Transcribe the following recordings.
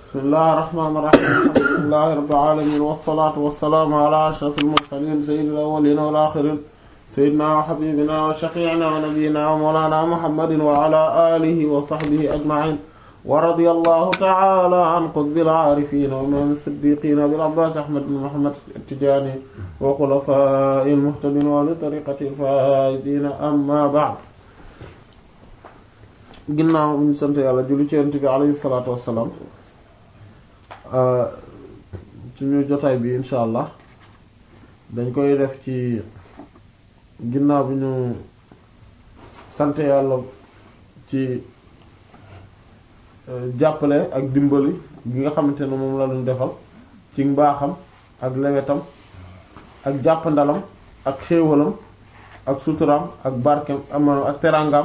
bismillahir rahmanir rahim alhamdulillahi rabbil alamin wassalatu wassalamu ala ashrafil mursalin sayyidil awwalin wal akhirin sayyidina wa habibina wa shafi'ina wa nabiyyina wa mawlana muhammadin wa ala alihi wa sahbihi ajma'in wa radiyallahu ta'ala an qutbil arifin wa imam as-siddiqin abil abbas ahmad bin muhammad at-tijani wa khulafa'il muhtadin wa li tariqatil faizin amma ba'd ginnaaw ñu sant yàlla julli ci yonent bi alayhi salaatu wassalaam suñu jotaay bi insha allah dañ koy def ci ginnaaw bi ñu sant yàlla ci jàppale ak dimbali gi nga xamante ne moom la ñu defal ci mbaaxam ak lewetam ak jàppandalam ak xéewalam ak suturaam ak barkem amano ak teraangam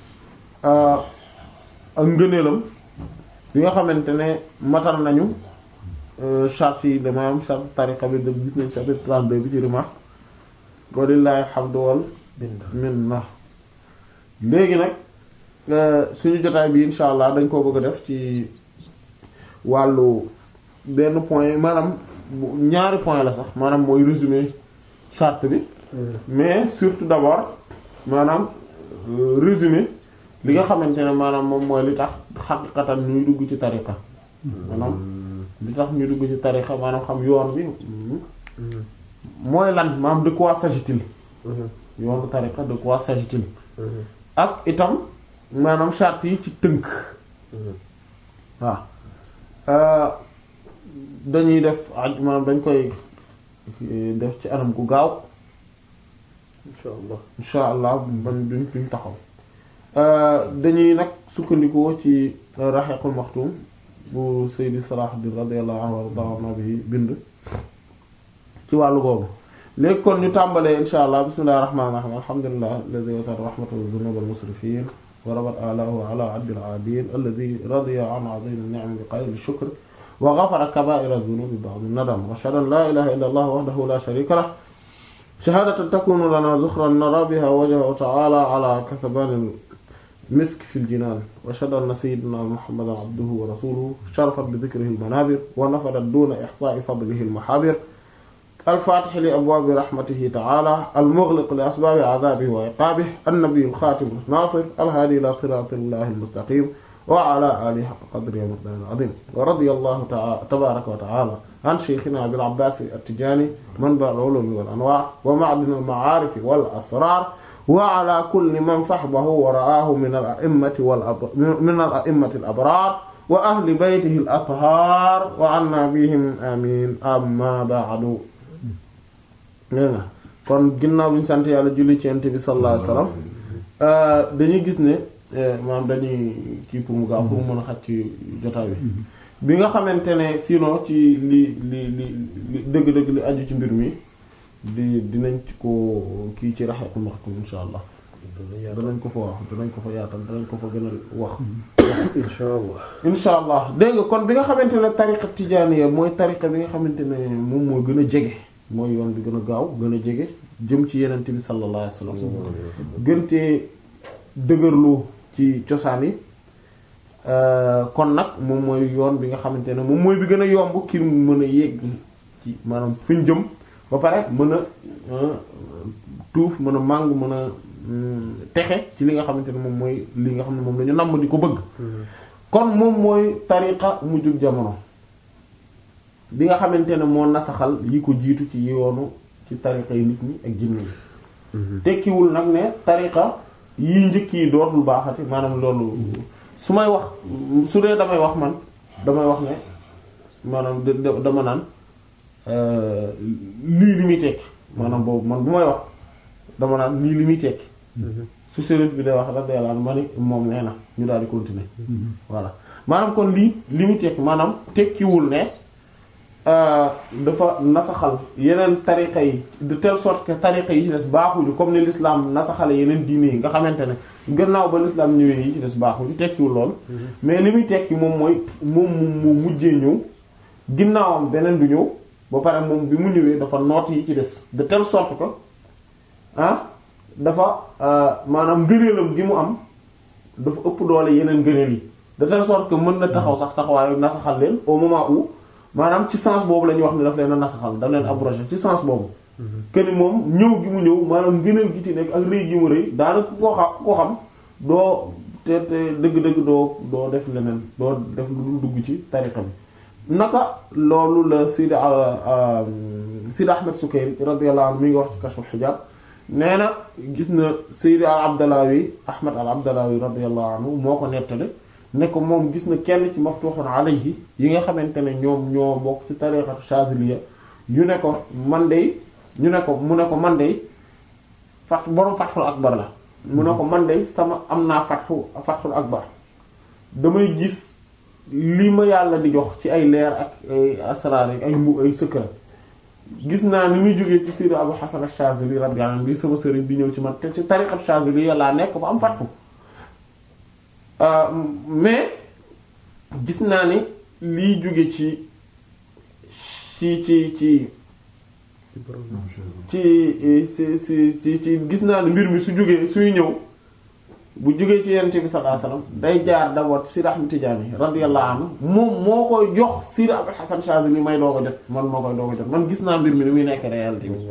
ak ngëneelam bi nga xamante ne matal nañu charte yi dama am charte tariqa bi de gis nañ chapitre 32 bi ci rima walillahi alhamdu wal minna léegi nag suñu jotaay bi insha allah dañ koo bëgg a def ci wàllu benn point maanaam ñaari point la sax maanaam mooy résumé charte bi mais surtout d'abord maanaam résumé li nga xamante ne maanaam moom mooy li tax xaqiqatan ñuy dugg ci tariqa maanaam li tax ñuy dugg ci tariqa maanaam xam yoon bi mooy lan maanaam de quoi s'agit-il yoonu tariqa de quoi s'agit-il ak itam maanaam charte yi ci tënk waaw dañuy def aj maanaam dañ koy def ci anam gu gaaw insha allah insha allah ban duñ duñ taxaw dañuy nag sukkandikoo ci raxiqul maxtum bu Seydi Salahuddin radiyallahu anhu warda bi bind ci wàllu boobu léegi kon ñu tàmbalee insha allah bismillahir rahmanir rahim alhamdulillah alladhi wasata rahmatahu dhunubal musrifin wa rabat alahu ala abdil adin alladhi radiya an azim an-ni'am bi qayl ash-shukr wa ghafara kaba'ir adh-dhunubi ba'd an-nadam wa ashhadu an la ilaha illa allah wahdahu la sharika lahu shahadatan takunu lana dhukhran nara biha wajhahu ta'ala ala kathaban مسك في الجنان وشهد أن سيدنا محمدا عبده ورسوله شرفت بذكره المنابر ونفدت دون إحصاء فضله المحابر الفاتح لأبواب رحمته تعالى المغلق لأسباب عذابه وعقابه النبي الخاتم الناصر الهادي إلى صراط الله المستقيم وعلى آله حق قدره ومقداره العظيم ورضي الله تعالى تبارك وتعالى عن شيخنا أبي العباس التجاني منبع العلوم والأنواع ومعدن المعارف والأسرار وعلى كل من صحبه ورآه من الأئمة والأب... من الأئمة الأبرار وأهل بيته الأطهار وعنا بهم آمين أما بعد kon ginnaaw bi ñu sant yàlla julli ci Yonent bi sallallahu alayhi wasallam dañuy gis ne maanaam dañuy kii pour mu gaaw pour mu mën a xaj ci jotaay bi bi nga xamante ne sinon ci li li li dëgg-dëgg li aju ci mbir mi di dinañ ci ko kii ci raxeeku maxtum insha allah danañ ko fa wax danañ ko fa yaatal danañ ko fa gën a wax insha allah insha allah dégg nga kon bi nga xamante ne tariqa tijaaniya mooy tariqa bi nga xamante ne moom moo gën a jege mooy yoon bi gën a gaaw gën a jege jëm ci yenente bi sallallahu alayhi wasallam gëntee dëgërlu ci cosaan yi kon nag moom mooy yoon bi nga xamante ne moom mooy bi gën a yomb ki mën a yegg ci maanaam fi ñu jëm ba pare mën a tuuf mën a màng mën a texe ci li nga xamante ne moom mooy li nga xam ne moom la ñu namm di ko bëgg kon moom mooy tariqa mujjug jamono bi nga xamante ne moo nasaxal yi ko jiitu ci yoonu ci tariqa yi nit ñi ak jinne yi tekkiwul nag ne tariqa yi njëkk yi dootul baaxati maanaam loolu su may wax su dee damay wax man damay wax ne maanaam dama naan lii li muy tekki maanaam boobu man bu may wax dama naan lii li muy tekki su sérif bi day wax radiyallahu anhu ma ni moom nee na ñu daal di continuer voilà maanaam kon lii li muy tekki maanaam tekkiwul ne dafa nasaxal yeneen tariqa yi de telle sorte que tariqa yi ci des baaxuñu comme ni l'islam nasaxale yeneen diine yi nga xamante ne gannaaw ba l'islam ñëwee yi ci des baaxuñu tekkiwul lool mais li muy tekki moom mooy moom mu mujjee ñëw ginnaawam beneen du ñëw ba pare moom bi mu ñëwee dafa noot yi ci des de telle sorte que ah dafa maanaam ngëneelam gi mu am dafa ëpp doole yeneen ngëneel yi de telle sorte que mën na taxaw sax taxawaayu nasaxal leen au moment où maanaam ci sens boobu la ñuy wax ne daf leen a nasaxal daf leen abrogé ci sens boobu que ni moom ñëw gi mu ñëw maanaam ngëneel gi ci nekk ak rëy gi mu rëy daanaka ku ko xam ku ko xam doo te te dëgg-dëgg doo doo def leneen doo def lu dul dugg ci tariqa bi naka loolu la Sidi Sidi Ahmed Sukayri radiyallahu anhu mi ngi wax ci Kashful Hijab nee na gis na Sidi al Abdalawi Ahmed al Abdalawi radiyallahu anhu moo ko nettali ne ko moom gis na kenn ci maftuhun alayhi yi nga xamante ne ñoom ñoo bokk ci tariqatu Shaziliya yu ne ko man de ñu ne ko mu ne ko man de fat borom Fathul Akbar la mu ne ko man de sama am naa fatxu Fathul Akbar damay gis li ma yàlla di jox ci ay leer ak ay asraar ay mbu ay secret gis naa ni muy jógee ci Sidi Abu Hasan ash-Shazili radiyallahu anhu bi sama sëriñ di ñëw ci man te ci tariqat Shazili yàllaa nekk ba am fatxu mais gis naa ni liy jóge ci ci ci ci ci ci ci ci ci gis naa ni mbir mi su jógee suy ñëw bu jógee ci yonent bi sallallahu alayhi wasallam day jaar d'abord ci Sidi Ahmad Tijaani radiyallahu anhu moom moo koy jox Sidi Abul Hasan Shazili may doo ko jot man moo koy doo ko jot man gis naa mbir mi ni muy nekk réalité bi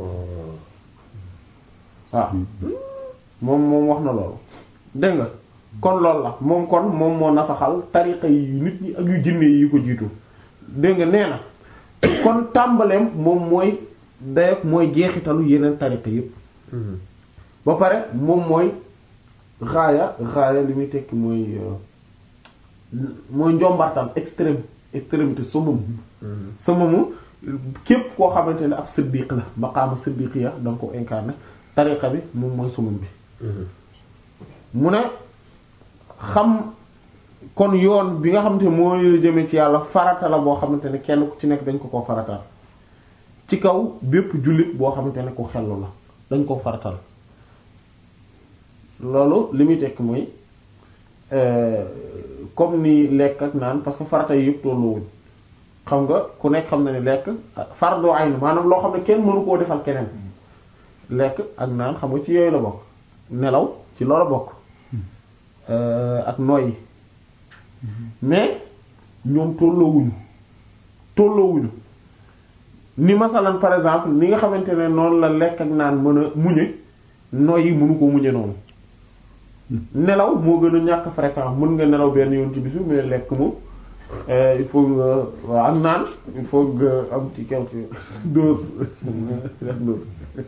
waaw moom moom wax na loolu dégg nga kon loolu la moom kon moom moo nasaxal tariqa yi nit ñi ak yu jinne yi ko jiitu dégg nga nee na kon tàmbaleem moom mooy dayak mooy jeexitalu yeneen tariqa yépp ba pare moom mooy raaya raaya li muy tekki mooy mooy njombartal extrême extrémité summum summumu képp koo xamante ne ab siddiq la maqaama siddiqiya da nga ko incarné tariqa bi moom mooy summum bi mu ne xam kon yoon bi nga xamante ne mooy jëmee ci yàlla farata la boo xamante ne kenn ku ci nekk dañ ko ko farataal ci kaw bépp jullit boo xamante ne ku xellu la dañ ko faratal loolu li muy tekk mooy comme ni lekk ak naan parce que farata yi yëpp tolluwuñ xam nga ku nekk xam na ni lekk fardu ayn maanaam loo xam ne kenn mënu koo defal keneen lekk ak naan xam nga ci yooyu la bokk nelaw ci loolu bokk ak noyyi mais ñoom tolloowuñu tolloowuñu ni masalan par exemple ni nga xamante ne noonu la lekk ak naan mën a muñe noyyi mënu ko muñe noonu nelaw moo gën a ñàkk fréquent mën nga nelaw benn yoon ci bisu mais lekk moom il faut nga waaw ak naan il faut nga am ci quelque dose dose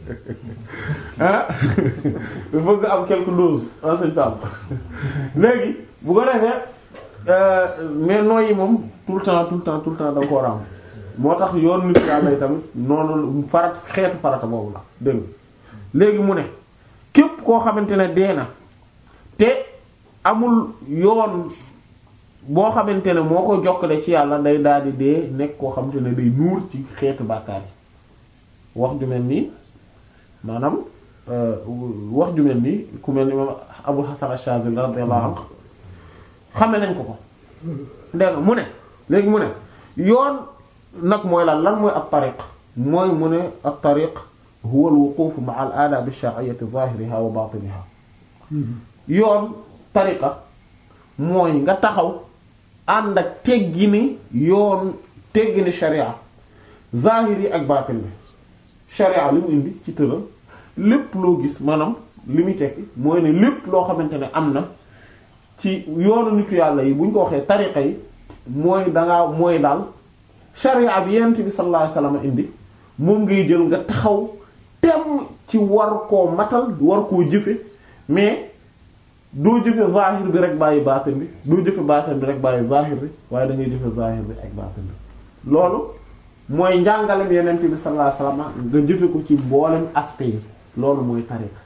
ah il faut nga am quelque dose en ce temps léegi bu ko defee mais nooyi moom tout le temps tout le temps tout le temps da nga ko am moo tax yoon nit yàlla tamit noonu farat xeetu farata boobu la dégg léegi mu ne képp koo xamante ne dee na te amul yoon boo xamante ne moo ko jokkale ci yàlla day daal di dee nekk koo xamante ne day nuur ci xeetu bàkkaar yi wax ju mel nii maanaam wax ju mel nii ku mel ni moom Abul Hasan Ash-Shazili radiyallahu anhu xame nañ ko ko dégg nga mu ne léegi mu ne yoon nag mooy lan lan mooy ab tariq mooy mu ne ab tariq huwa al-wuquf ma'a al-adab ash-shar'iyyah zahiriha wa batiniha yoon tariqa mooy nga taxaw ànd ak teggini yoon teggini sharia zahiri ak baatin bi sharia li mu indi ci tëral lépp loo gis maanaam li muy tekki mooy ne lépp loo xamante ne am na ci yoonu nitu yàlla yi bu ñu ko waxee tariqa yi mooy dangaa mooy daal sharia bi yent bi sallallahu alayhi wasallam indi moom ngay jël nga taxaw tem ci war koo matal war koo jëfe mais doo jëfe zahir bi rek bàyyi baatin bi doo jëfe baatin bi rek bàyyi zahir bi waaye da ngay jëfe zahir bi ak baatin bi loolu mooy njàngalem yenent bi sallallahu alayhi wasallam nga jëfe ko ci mboolem aspect yi loolu mooy tariqa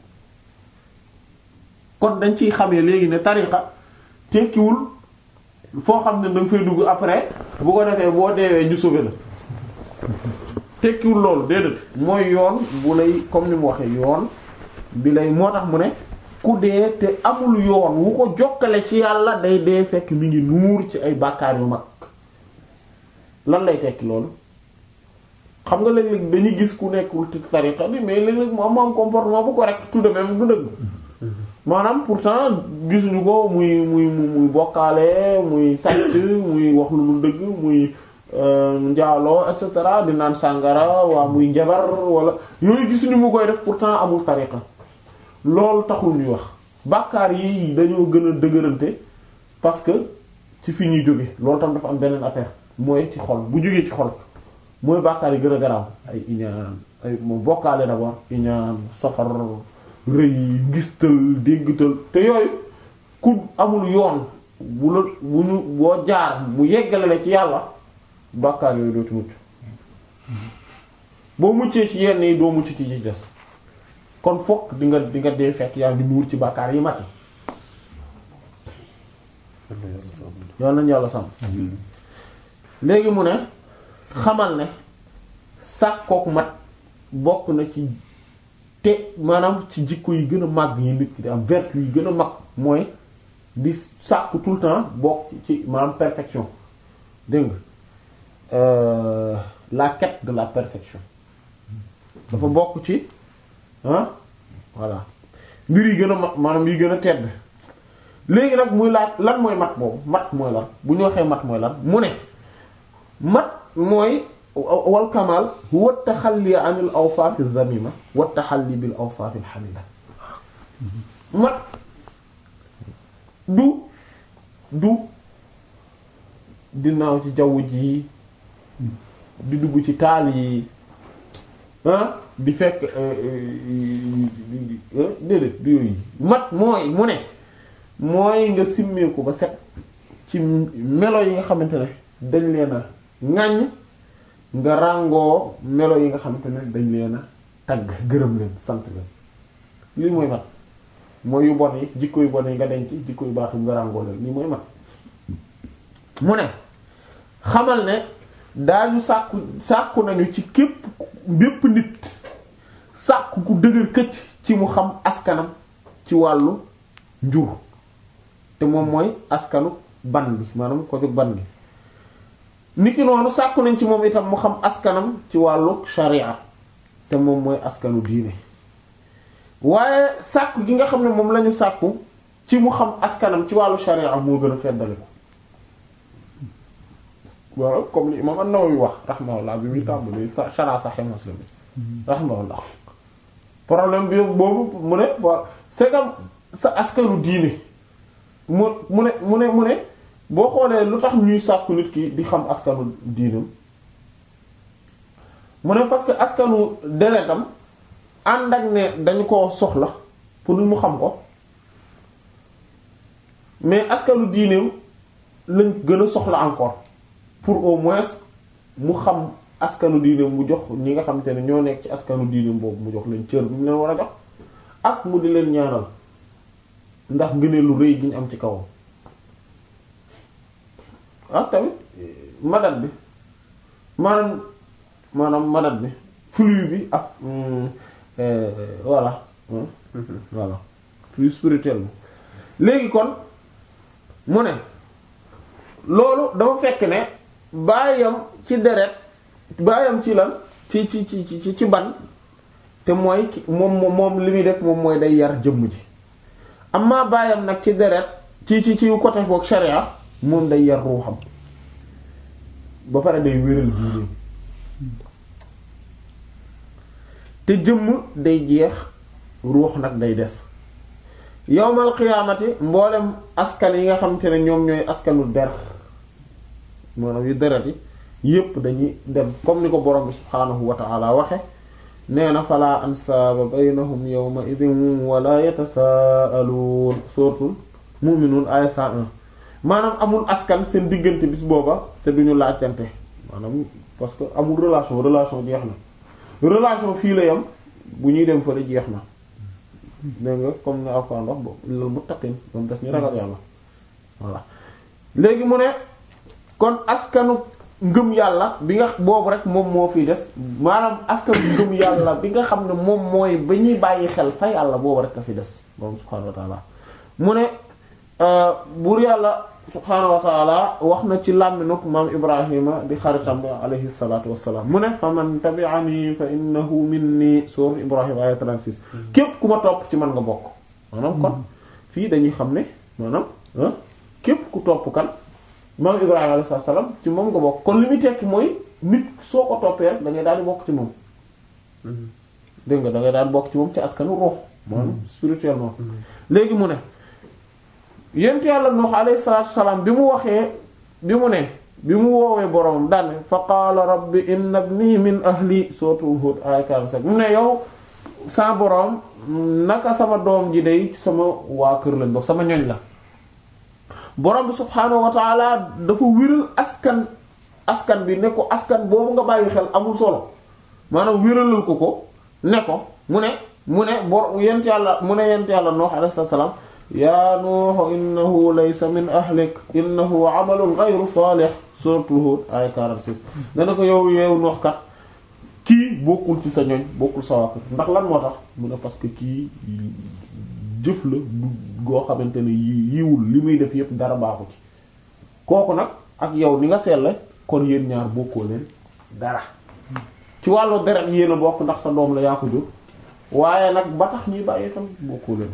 kon dañ ciy xamee léegi ne tariqa tekkiwul foo xam ne danga fay dugg après bu ko defee boo deewee ñu sauver la tekkiwul loolu déedéet mooy yoon bu lay comme ni mu waxee yoon bi lay moo tax mu ne ku dee te amul yoon wu ko jokkale ci yàlla day dee fekk mi ngi nuur ci ay bàkkaar yu mag lan lay tekki loolu xam nga léeg-léeg dañuy gis ku nekkul ci tariqa bi mais léeg-léeg mu am am comportement bu correct tout de même du dëgg maanaam pourtant gisuñu ko muy muy muy bokkaale muy sàcc muy wax lu dul dëgg muy njaaloo et cetera di naan sàngara waa muy njabar wala yooyu gisuñu mu koy def pourtant amul tariqa loolu taxul ñuy wax bàkkaar yi dañoo gën a dëgërante parce que ci fi ñuy jóge loolu tam dafa am beneen affaire mooy ci xol bu jógee ci xol mooy bàkkaar yi gën a garaaw ay iñaan ay moom bokkaale d'abord iñaan safar rëy ngistal déggtal te yooyu ku amul yoon bu la bu ñu boo jaar mu yeggale la ci yàlla bàkkaar yooyu doo ci mucc boo muccee ci yenn yi doo mucc ci ci des kon fokk di nga di nga dee fekk yaa ngi nuur ci bàkkaar yi mati yoon nañ yàlla sàmm léegi mu ne xamal ne sàkkook mat bokk na ci te maanaam ci jikko yi gën a màgg yi nit ki di am vertu yi gën a mag mooy di sàkku tout le temps bokk ci maanaam perfection dégg nga la quête de la perfection dafa bokk ci ah voilà mbir yi gën a mag maanaam yi gën a tedd léegi nag muy laaj lan mooy mat boobu mat mooy lan bu ñu waxee mat mooy lan mu ne mat mooy wal kamal huwa taxalli anil awsaaf az-zamima wa taxalli bil awsaaf al-hamida mat du du di naaw ci jaww ji di dugg ci taal yi ah di fekk déedéet du yooyu mat mooy mu ne mooy nga simmeeku ba set ci melo yi nga xamante ne dañ leen a ŋàññ nga ràngoo melo yi nga xamante ne dañ leen a tagg gërëm leen sant leen lii mooy mat mooy yu bon yi jikko yu bon yi nga denc jikko yu baax yi nga ràngoo leen lii mooy mat mu ne xamal ne daañu sàkku sàkku nañu ci képp bépp nit sàkku ku dëgër këcc ci mu xam askanam ci wàllu njur te moom mooy askanu ban bi maanaam ko jóg ban bi niki noonu sàkku nañ ci moom itam mu xam askanam ci wàllu sharia te moom mooy askanu diine waaye sàkku gi nga xam ne moom lañu sàkku ci mu xam askanam ci wàllu sharia moo gën a feddale ko waaw comme li imam an-Nawawi wax rahimahullah bi muy tàmbali sa shara Sahih Muslim rahimahullah problème bi boobu mu ne wa c'est comme sa askanu diine mu mu ne mu ne mu ne boo xoolee lu tax ñuy sàkku nit ki di xam askanu diinam mu ne parce que askanu deretam ànd ak ne dañu ko soxla pour mu xam ko mais askanu diineem lañ gën a soxla encore pour au moins mu xam askanu diineem mu jox ñi nga xamante ne ñoo nekk ci askanu diineem boobu mu jox leen cër bi mu leen war a jox ak mu di leen ñaanal ndax ngëneel lu rëy gi ñu am ci kawam ak tamit madat bi maanaam maanaam madat bi flux bi ak voilà voilà flux spirituel bi léegi kon mu ne loolu dafa fekk ne baayam ci deret baayam ci lan ci ci ci ci ci ban te mooy moom moom li muy def moom mooy day yar jëmm ji amma baayam nag ci deret ci ci ci côté boog sharia moom day yar ruuxam ba pare day wéral diine te jëmm day jeex ruux nag day des yowmal qiyaamati mboolem askan yi nga xamante ne ñoom ñooy askanu der maanaam yu deret yi yépp dañuy dem comme ni ko borom bi subhaanahu wa ta'ala waxe nee na fala ansaaba baynahum yawma idin wala yatasaaluun suuratul mu'minuun aaya 101 maanaam amul askan seen diggante bis booba te duñu laajtante maanaam parce que amul relation relation jeex na relation fii la yam bu ñuy dem fële jeex na dégg nga comme ne Alxuraan wax bo lil muttaqin moom daf ñu ragal yàlla voilà léegi mu ne kon askanu ngëm yàlla bi nga boobu rek moom moo fiy des maanaam askanu ngëm yàlla bi nga xam ne moom mooy ba ñuy bàyyi xel fa yàlla boobu rek a fi des moom subhaanahu wa ta'ala mu ne buur yàlla subhaanahu wa ta'ala wax na ci làmminuk maam Ibrahima di xaritam alayhi salaatu wassalaam mu ne fa man tabi'ani fa innahu minni suur Ibrahima aya 36 képp ku ma topp ci man nga bokk maanaam kon fii dañuy xam ne maanaam ah képp ku topp kan maam Ibrahima alayhi salaam ci moom nga bokk kon li muy tekki mooy nit soo ko toppee rek da ngay daal di bokk ci moom dégg nga da ngay daal di bokk ci moom ci askanu ruux maanaam spirituellement léegi mu ne yent yàlla Nuux alayhi salaatu salaam bi mu waxee bi mu ne bi mu woowee boroomam daan fa qaala rabbi inna ibni min ahli sootu Hud ay 47 mu ne yow sa boroom naka sama doom ji day sama waa kër lañ bokk sama ñoñ la borom bi subhaanahu wa taala dafa wéral askan askan bi ne ko askan boobu nga bàyyi xel amul solo maanaam wéralal ko ko ne ko mu ne mu ne bor yent yàlla mu ne yent yàlla Nuux alayhi salaam yaa Nuux innahu laysa min ahlik innahu amalun ghayru salih suratul Hud ay 46 ne na ko yow yow Nuux kat kii bokkul ci sa ñoñ bokkul sa waa kër ndax lan moo tax mu ne parce que kii jëf la du goo xamante ne yi yiwul li muy def yépp dara baaxu ci kooku nag ak yow ni nga seetle kon yéen ñaar bokkoo leen dara ci wàllu deret yéen a bokk ndax sa doom la yaa ko jur waaye nag ba tax ñuy bàyyi tam bokkoo leen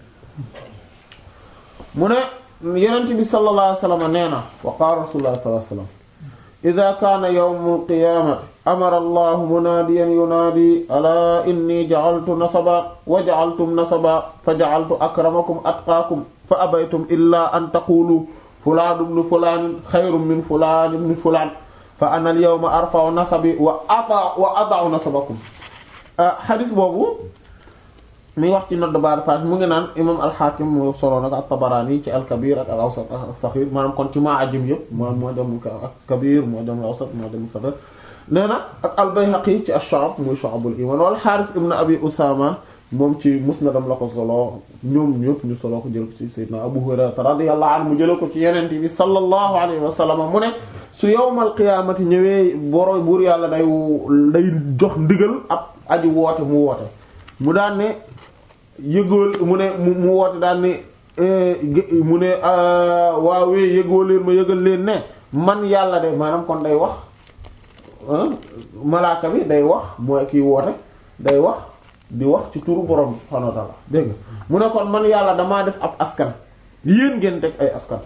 mu ne yonent bi sallallahu alayhi wasallam nee na wa qaala rasulullah sallallahu alayhi wasallam ida kaana yawmul qiyaamati amara allahu munaadiyan yunaadi alaa inni ja'altu nasaba wa ja'altum nasaba fa ja'altu akramakum atqaakum fa abaytum illaa an taqulu fulaan ibnu fulaan xayrun min fulaan ibnu fulaan fa ana al yawma arfa'u nasabi wa ada'u wa ada'u nasabakum xadis boobu mi wax ci nodd baar paas mu ngi naan imam al-Hakim mu solo nag at-Tabarani ci al-Kabir ak al-Awsat as-Saghir maanaam kon ci maa ajim yëpp maanaam moo dem ak Kabir moo dem al-Awsat moo dem Saghir nee na ak al-Bayhaqi ci ash-Shu'ab muy Shu'abul Iman wal Harith ibn Abi Usama moom ci musnadam la ko solo ñoom ñëpp ñu solo ko jël ko ci Sayyidina Abu Hurayra radiyallahu anhu mu jële ko ci Yonent bi sallallahu alayhi wa sallam mu ne su yawmal qiyaamati ñëwee boro buur yàlla day day jox ndigal ab aji woote mu woote mu daan ne yëgool mu ne mu woote daan ne mu ne waawee yëgoo leen ma yëgal leen ne man yàlla de maanaam kon day wax malaaka bi day wax mooy kiy woote day wax di wax ci turu borom subhaanahu wa ta'ala dégg nga mu ne kon man yàlla damaa def ab askan yéen ngeen teg ay askan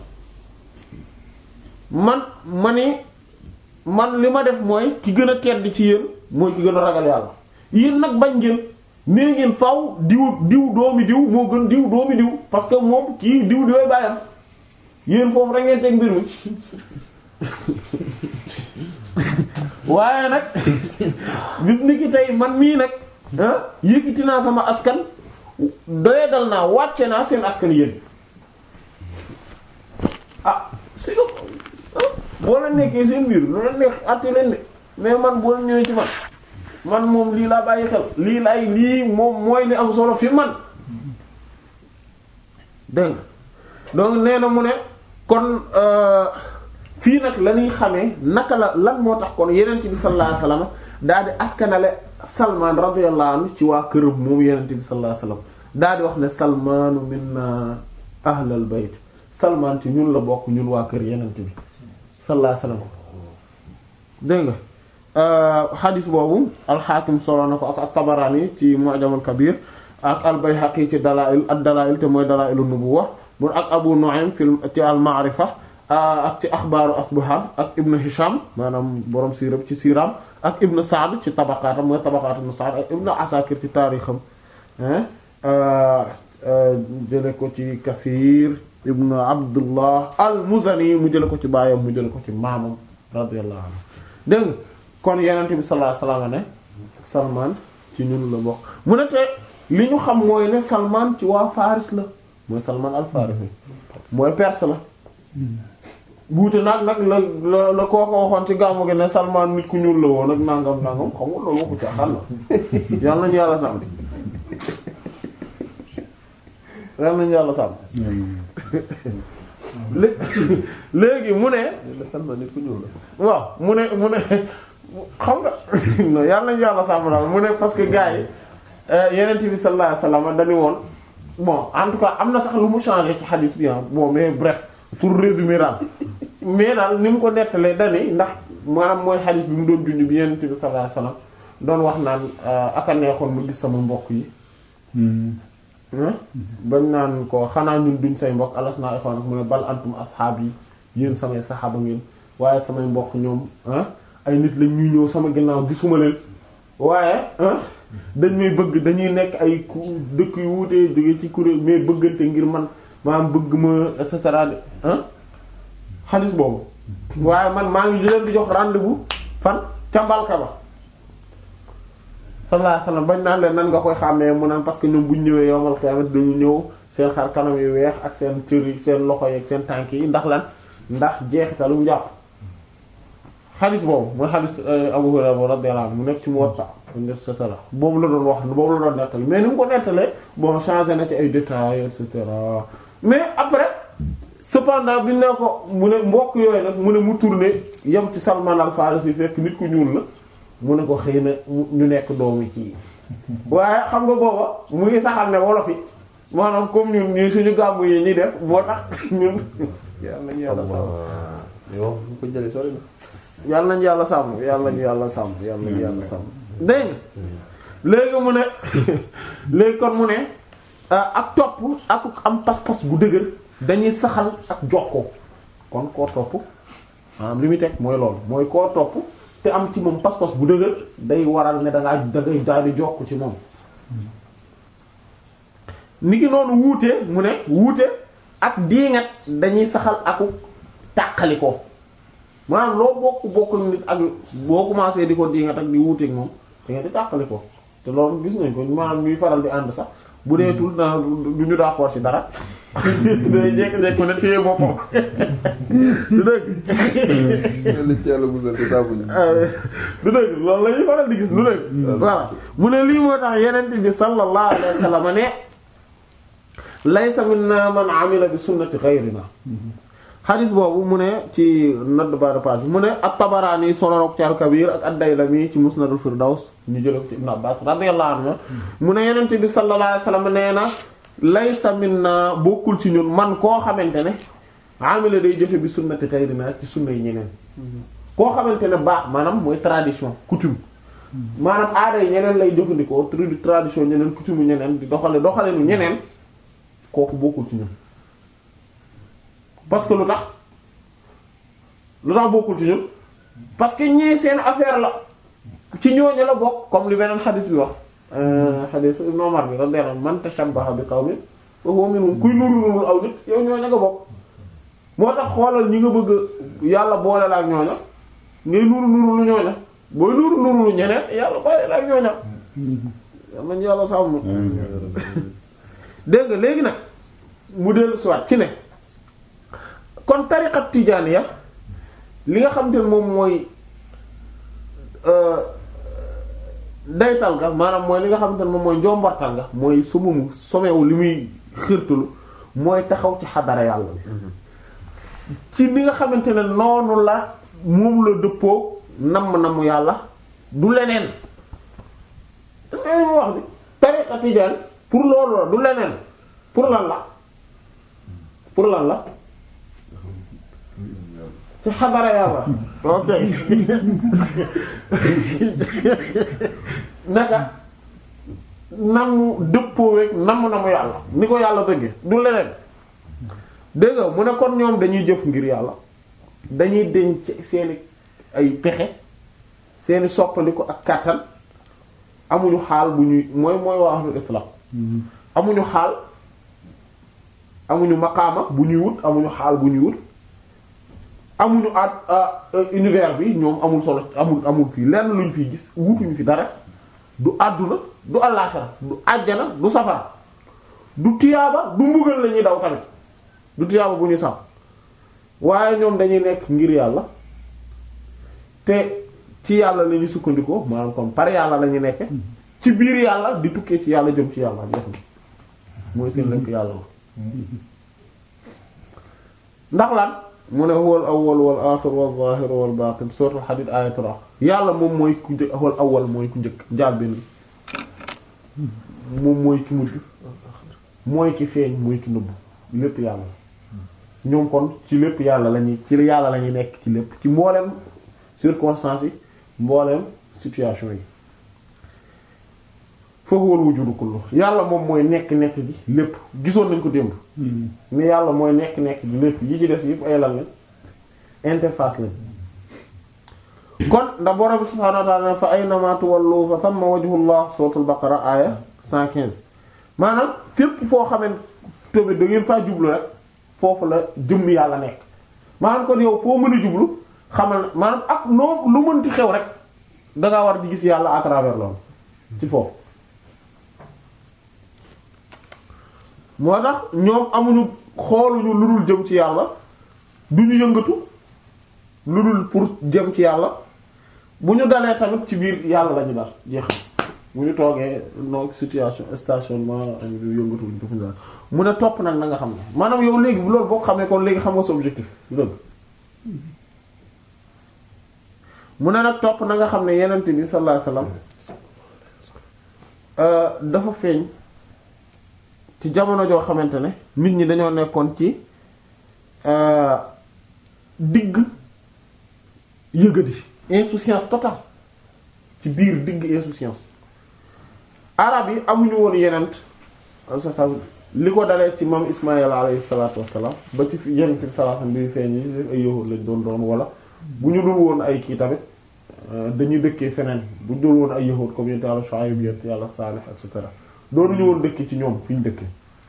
man ma ne man li ma def mooy ki gën a tedd ci yéen mooy ki gën a ragal yàlla yéen nag bañ ngeen nee ngeen faw diw diw doomi diw moo gën diw doomi diw parce que moom kii diw diwee bàyyam yéen foofu rek ngeen teg mbir mi waaye nag bis ni ki tey man mii nag yëkkati naa sama askan doye dal naa wàcce naa seen askan yéen ah si ko boo leen nekkee seen biir lu leen nekk àtte leen de mais man boo leen ñëwee ci man man moom lii laa bàyyi xel lii laay lii moom mooy li am solo fi man dégg nga donc nee na mu ne kon fii nag la ñuy xamee naka la lan moo tax kon yenent bi sallallahu alayhi wasallam daal di askanale Salman radiyallahu anhu ci waa këram moom yenent bi sallallahu alayhi wasallam daal di wax ne Salmanu minna ahlal bayt Salman ci ñun la bokk ñun waa kër yenent bi sallallahu alayhi wasallam dégg nga xadis boobu alxaakim solo na ko ak at-Tabarani ci Mu'jamul Kabir ak al-Bayhaqi ci dalaa'il ad-dalaa'il te mooy dalaa'ilun nubuwwa mun ak Abu Nu'aym fi ci al-Ma'rifa ak ci axbaaru Asbahan ak Ibn Hisham maanaam borom siira ci siiraam ak Ibn Sa'd ci tabaqaatam mooy tabaqaat Ibn Sa'd ak Ibn Asakir ci taarixam jële ko ci Kathir Ibn Abdullah al-Muzani mu jële ko ci baayam mu jële ko ci maamam radiyallahu anhu dégg nga kon Yonent bi sallallahu alayhi wasallam ne Salman ci ñun la bokk mu ne te li ñu xam mooy ne Salman ci waa Faris la mooy Salman al-Farisi mooy Perse la buute nag nag la la la koo ko waxoon ci gàmmu gi ne Salman nit ku ñuul la woon ak nangam nangam xam nga loolu waxu ci xal la yàlla nañu yàlla sàmm yàlla nañu yàlla sàmm léegi mu ne Salman nit ku ñuul la. waaw mu ne mu ne xam nga non yàlla nañu yàlla sàmm daal mu ne parce que gars yi yeneen bi sallallahu alayhi wasallam dañu woon bon en tout cas am na sax lu mu changé ci hadith bi bon mais bref pour résumer daal mais daal ni mu ko nettalee dani ndax maanaam mooy hadith bi mu doon junj bi yeneen bi sallallahu alayhi wasallam doon wax naan aka neexoon mu gis sama mbokk yi ah bañ naan ko xanaa ñun duñ say mbokk alas naa ixwaan mu ne bal antum asxaab yi yéen samay saxaaba ngeen waaye samay mbokk ñoom ah ay nit lañ ñuy ñëw sama ginnaaw gisuma leen waaye ah dañ may bëgg dañuy nekk ay ku dëkk yu wuutee jóge ci kuréel mais bëggante ngir man maanaam bëgg ma et cetera de ah xaalis boobu waaye man maa ngi leen di jox rendez-vous fan ca mbalka ba sallallahu alayhi wasallam bañ naan leen nan nga koy xàmmee mu naan parce que ñoom buñ ñëwee yowmal qiyaamah dañu ñëw seen xar kanam yu weex ak seen cër yi seen loxo yi ak seen tànk yi ndax lan ndax jeexitalu njàpp xaalis boobu mooy xaalis Abu Hurayra radiyallahu anhu mu nekk ci Muwatta et cetera boobu la doon wax boobu la doon nettali mais ni mu ko nettalee bon changé na ci ay détails et cetera mais après cependant bi ne ko mu ne mbokk yooyu nag mu ne mu tourné yem ci Salman al-Farisi fekk nit ku ñuul la mu ne ko xëy na ñu nekk doomi ci waaye xam nga booba mu ngi saxal ne wolof yi maanaam comme ñun ñu suñu gàmmu yi ñuy def moo tax ñun yàlla nañu yàlla sàmm yow fu ko jëlee sori na. yàlla nañu yàlla sàmm yàlla nañu yàlla sàmm yàlla nañu yàlla sàmm dégg nga léegi mu ne léegi kon mu ne ak topp ak am pas-pas bu dëgër dañuy saxal ak jokkoo kon koo topp maanaam li muy teg mooy loolu mooy koo topp te am ci moom pas-pas bu dëgër day waral ne da ngaa da ngay daal di jokk ci moom. ni ki noonu wuute mu ne wuute ak diingat dañuy saxal aku tàqali ko maanaam loo bokk bokk nit ak boo commencé di ko diingat ak di wuuteeg moom da nga di tàqali ko te loolu gis nañ ko maanaam ñuy faral di ànd sax bu dee tout na du ñu d'accord ci dara day jékki-jékki ko ne téye boppam du dëgg yàlla ci yàlla musal te saabuñu. du dëgg loolu la ñuy faral di gis du dëgg voilà mu ne lii moo tax yeneen bi sallallahu alayhi wa sallam ne laysa minna man amila bi sunnati ghayrina xadis boobu mu ne ci note bas de page mu ne at-Tabarani solorok ci al-Kabir ak ad-Daylami ci Musnad al-Firdaws ñu jële ko ci Ibn Abbas radiyallahu anhu mu ne yenente bi sallallahu alayhi wasallam nee na laysa minna bokkul ci ñun man koo xamante ne amila day jëfe bi sunnati ghayrina ci sunna yi ñeneen koo xamante ne baax maanaam mooy tradition coutume maanaam aada yi ñeneen lay jëfandikoo tradition ñeneen coutume ñeneen di doxale doxale nu ñeneen kooku bokkul ci ñun parce que lu tax lu tax bokkul ci ñun parce que ñii seen affaire la ci ñooñu la bokk comme li beneen xadis bi wax xadis Ibn Umar bi radiyallahu anhu man tashabbaha bi qawmin fa huwa minhum kuy nuru nuru aw nit yow ñooñu nga bokk moo tax xoolal ñi nga bëgg yàlla boole la ak ñooña ngay nuru nuru lu ñooña booy nuru nuru lu ñeneen yàlla boole la ak ñooña yal nañu yàlla sàmm dégg nga léegi nag mu dellu siwaat ci ne kon tariqat tijaaniya li nga xam te ne moom mooy daytal ga maanaam mooy li nga xam te ne moom mooy njombartal nga mooy sumumu somewu li muy xirtalu mooy taxaw ci xadara yàlla bi ci li nga xamante ne noonu la moom la dëppoo namm namm yàlla du leneen est-ce que ma wax bi tariqa tijaan pour loolu la du leneen pour lan la pour lan la ci xadara yàlla ok naka namu dëppoo week namu namu yàlla ni ko yàlla bëgge du leneen dégg nga mu ne kon ñoom dañuy jëf ngir yàlla dañuy denc seeni ay pexe seeni soppaliku ak kàttan amuñu xaal bu ñuy mooy mooy waa ahlul itlaq amuñu xaal amuñu maqaama bu ñuy wut amuñu xaal bu ñuy wut amuñu at univers bi ñoom amul solo amul amul fii lenn luñ fiy gis wutuñu fi dara du àdduna du àllaaxira du àjjana du safara du tiyaaba du mbugal la ñuy daw tamit du tiyaaba bu ñuy sax waaye ñoom dañuy nekk ngir yàlla te ci yàlla la ñuy sukkandikoo maanaam kon par yàlla la ñu nekke ci biir yàlla di tukkee ci yàlla jëm ci yàlla jeex na mooy seen lekk yàlla la ndax lan mu ne huwal awwal wal aaxir wal zaahir wal baatin suuratul Hadiid aaya 3 yàlla moom mooy ku njëkk huwal awwal mooy ku njëkk njàlbéen bi moom mooy ki mujj mooy ki feeñ mooy ki nëbbu lépp yàlla la ñoom kon ci lépp yàlla lañuy ci yàlla lañuy nekk ci lépp ci mbooleem circonstances yi mbooleem situation yi fa huwa al-wujudu kullu yàlla moom mooy nekk-nekk gi lépp gisoon nañ ko démb mais yàlla mooy nekk-nekk gi lépp yi ci des yëpp ay lan lañ interface lañ kon ndax borom bi subhaanahu wa ta'ala fa aynama tuwallu fa thamma wajhullah suratul baqara aya 115 maanaam fépp foo xamante tamit da ngeen faa jublu rek foofu la jëmm yàlla nekk maanaam kon yow foo mën a jublu xamal maanaam ak noo lu mënti xew rek da ngaa war di gis yàlla à travers loolu ci foofu moo tax ñoom amuñu xooluñu lu dul jëm ci yàlla duñu yëngatu lu dul pour jëm ci yàlla bu ñu dalee tamit ci biir yàlla lañu dal jeex bu ñu toogee no situation stationnement am yëngatu luñ defuñu daal mu ne topp nag na nga xam ne maanaam yow léegi loolu boo xamee kon léegi xam nga sa objectif dëgg mu ne nag topp na nga xam ne yenent bi sallallahu alayhi wasallam dafa feeñ ci jamono joo xamante ne nit ñi dañoo nekkoon ci digg yëgadi insouciance totale ci biir digg insouciance arab yi amuñu woon yenent sa li ko dalee ci maam Ismaïl alayhi salaatu wassalaam ba ci fi yenent bi sallallahu alayhi wasallam bi feeñ yi ay yahud lañ doon doon wala bu ñu dul woon ay kii tamit dañuy dëkkee feneen bu dul woon ay yahud comme yent yàlla Shuayb yent yàlla Salih et cetera doonuñu woon dëkkee ci ñoom fi ñu dëkkee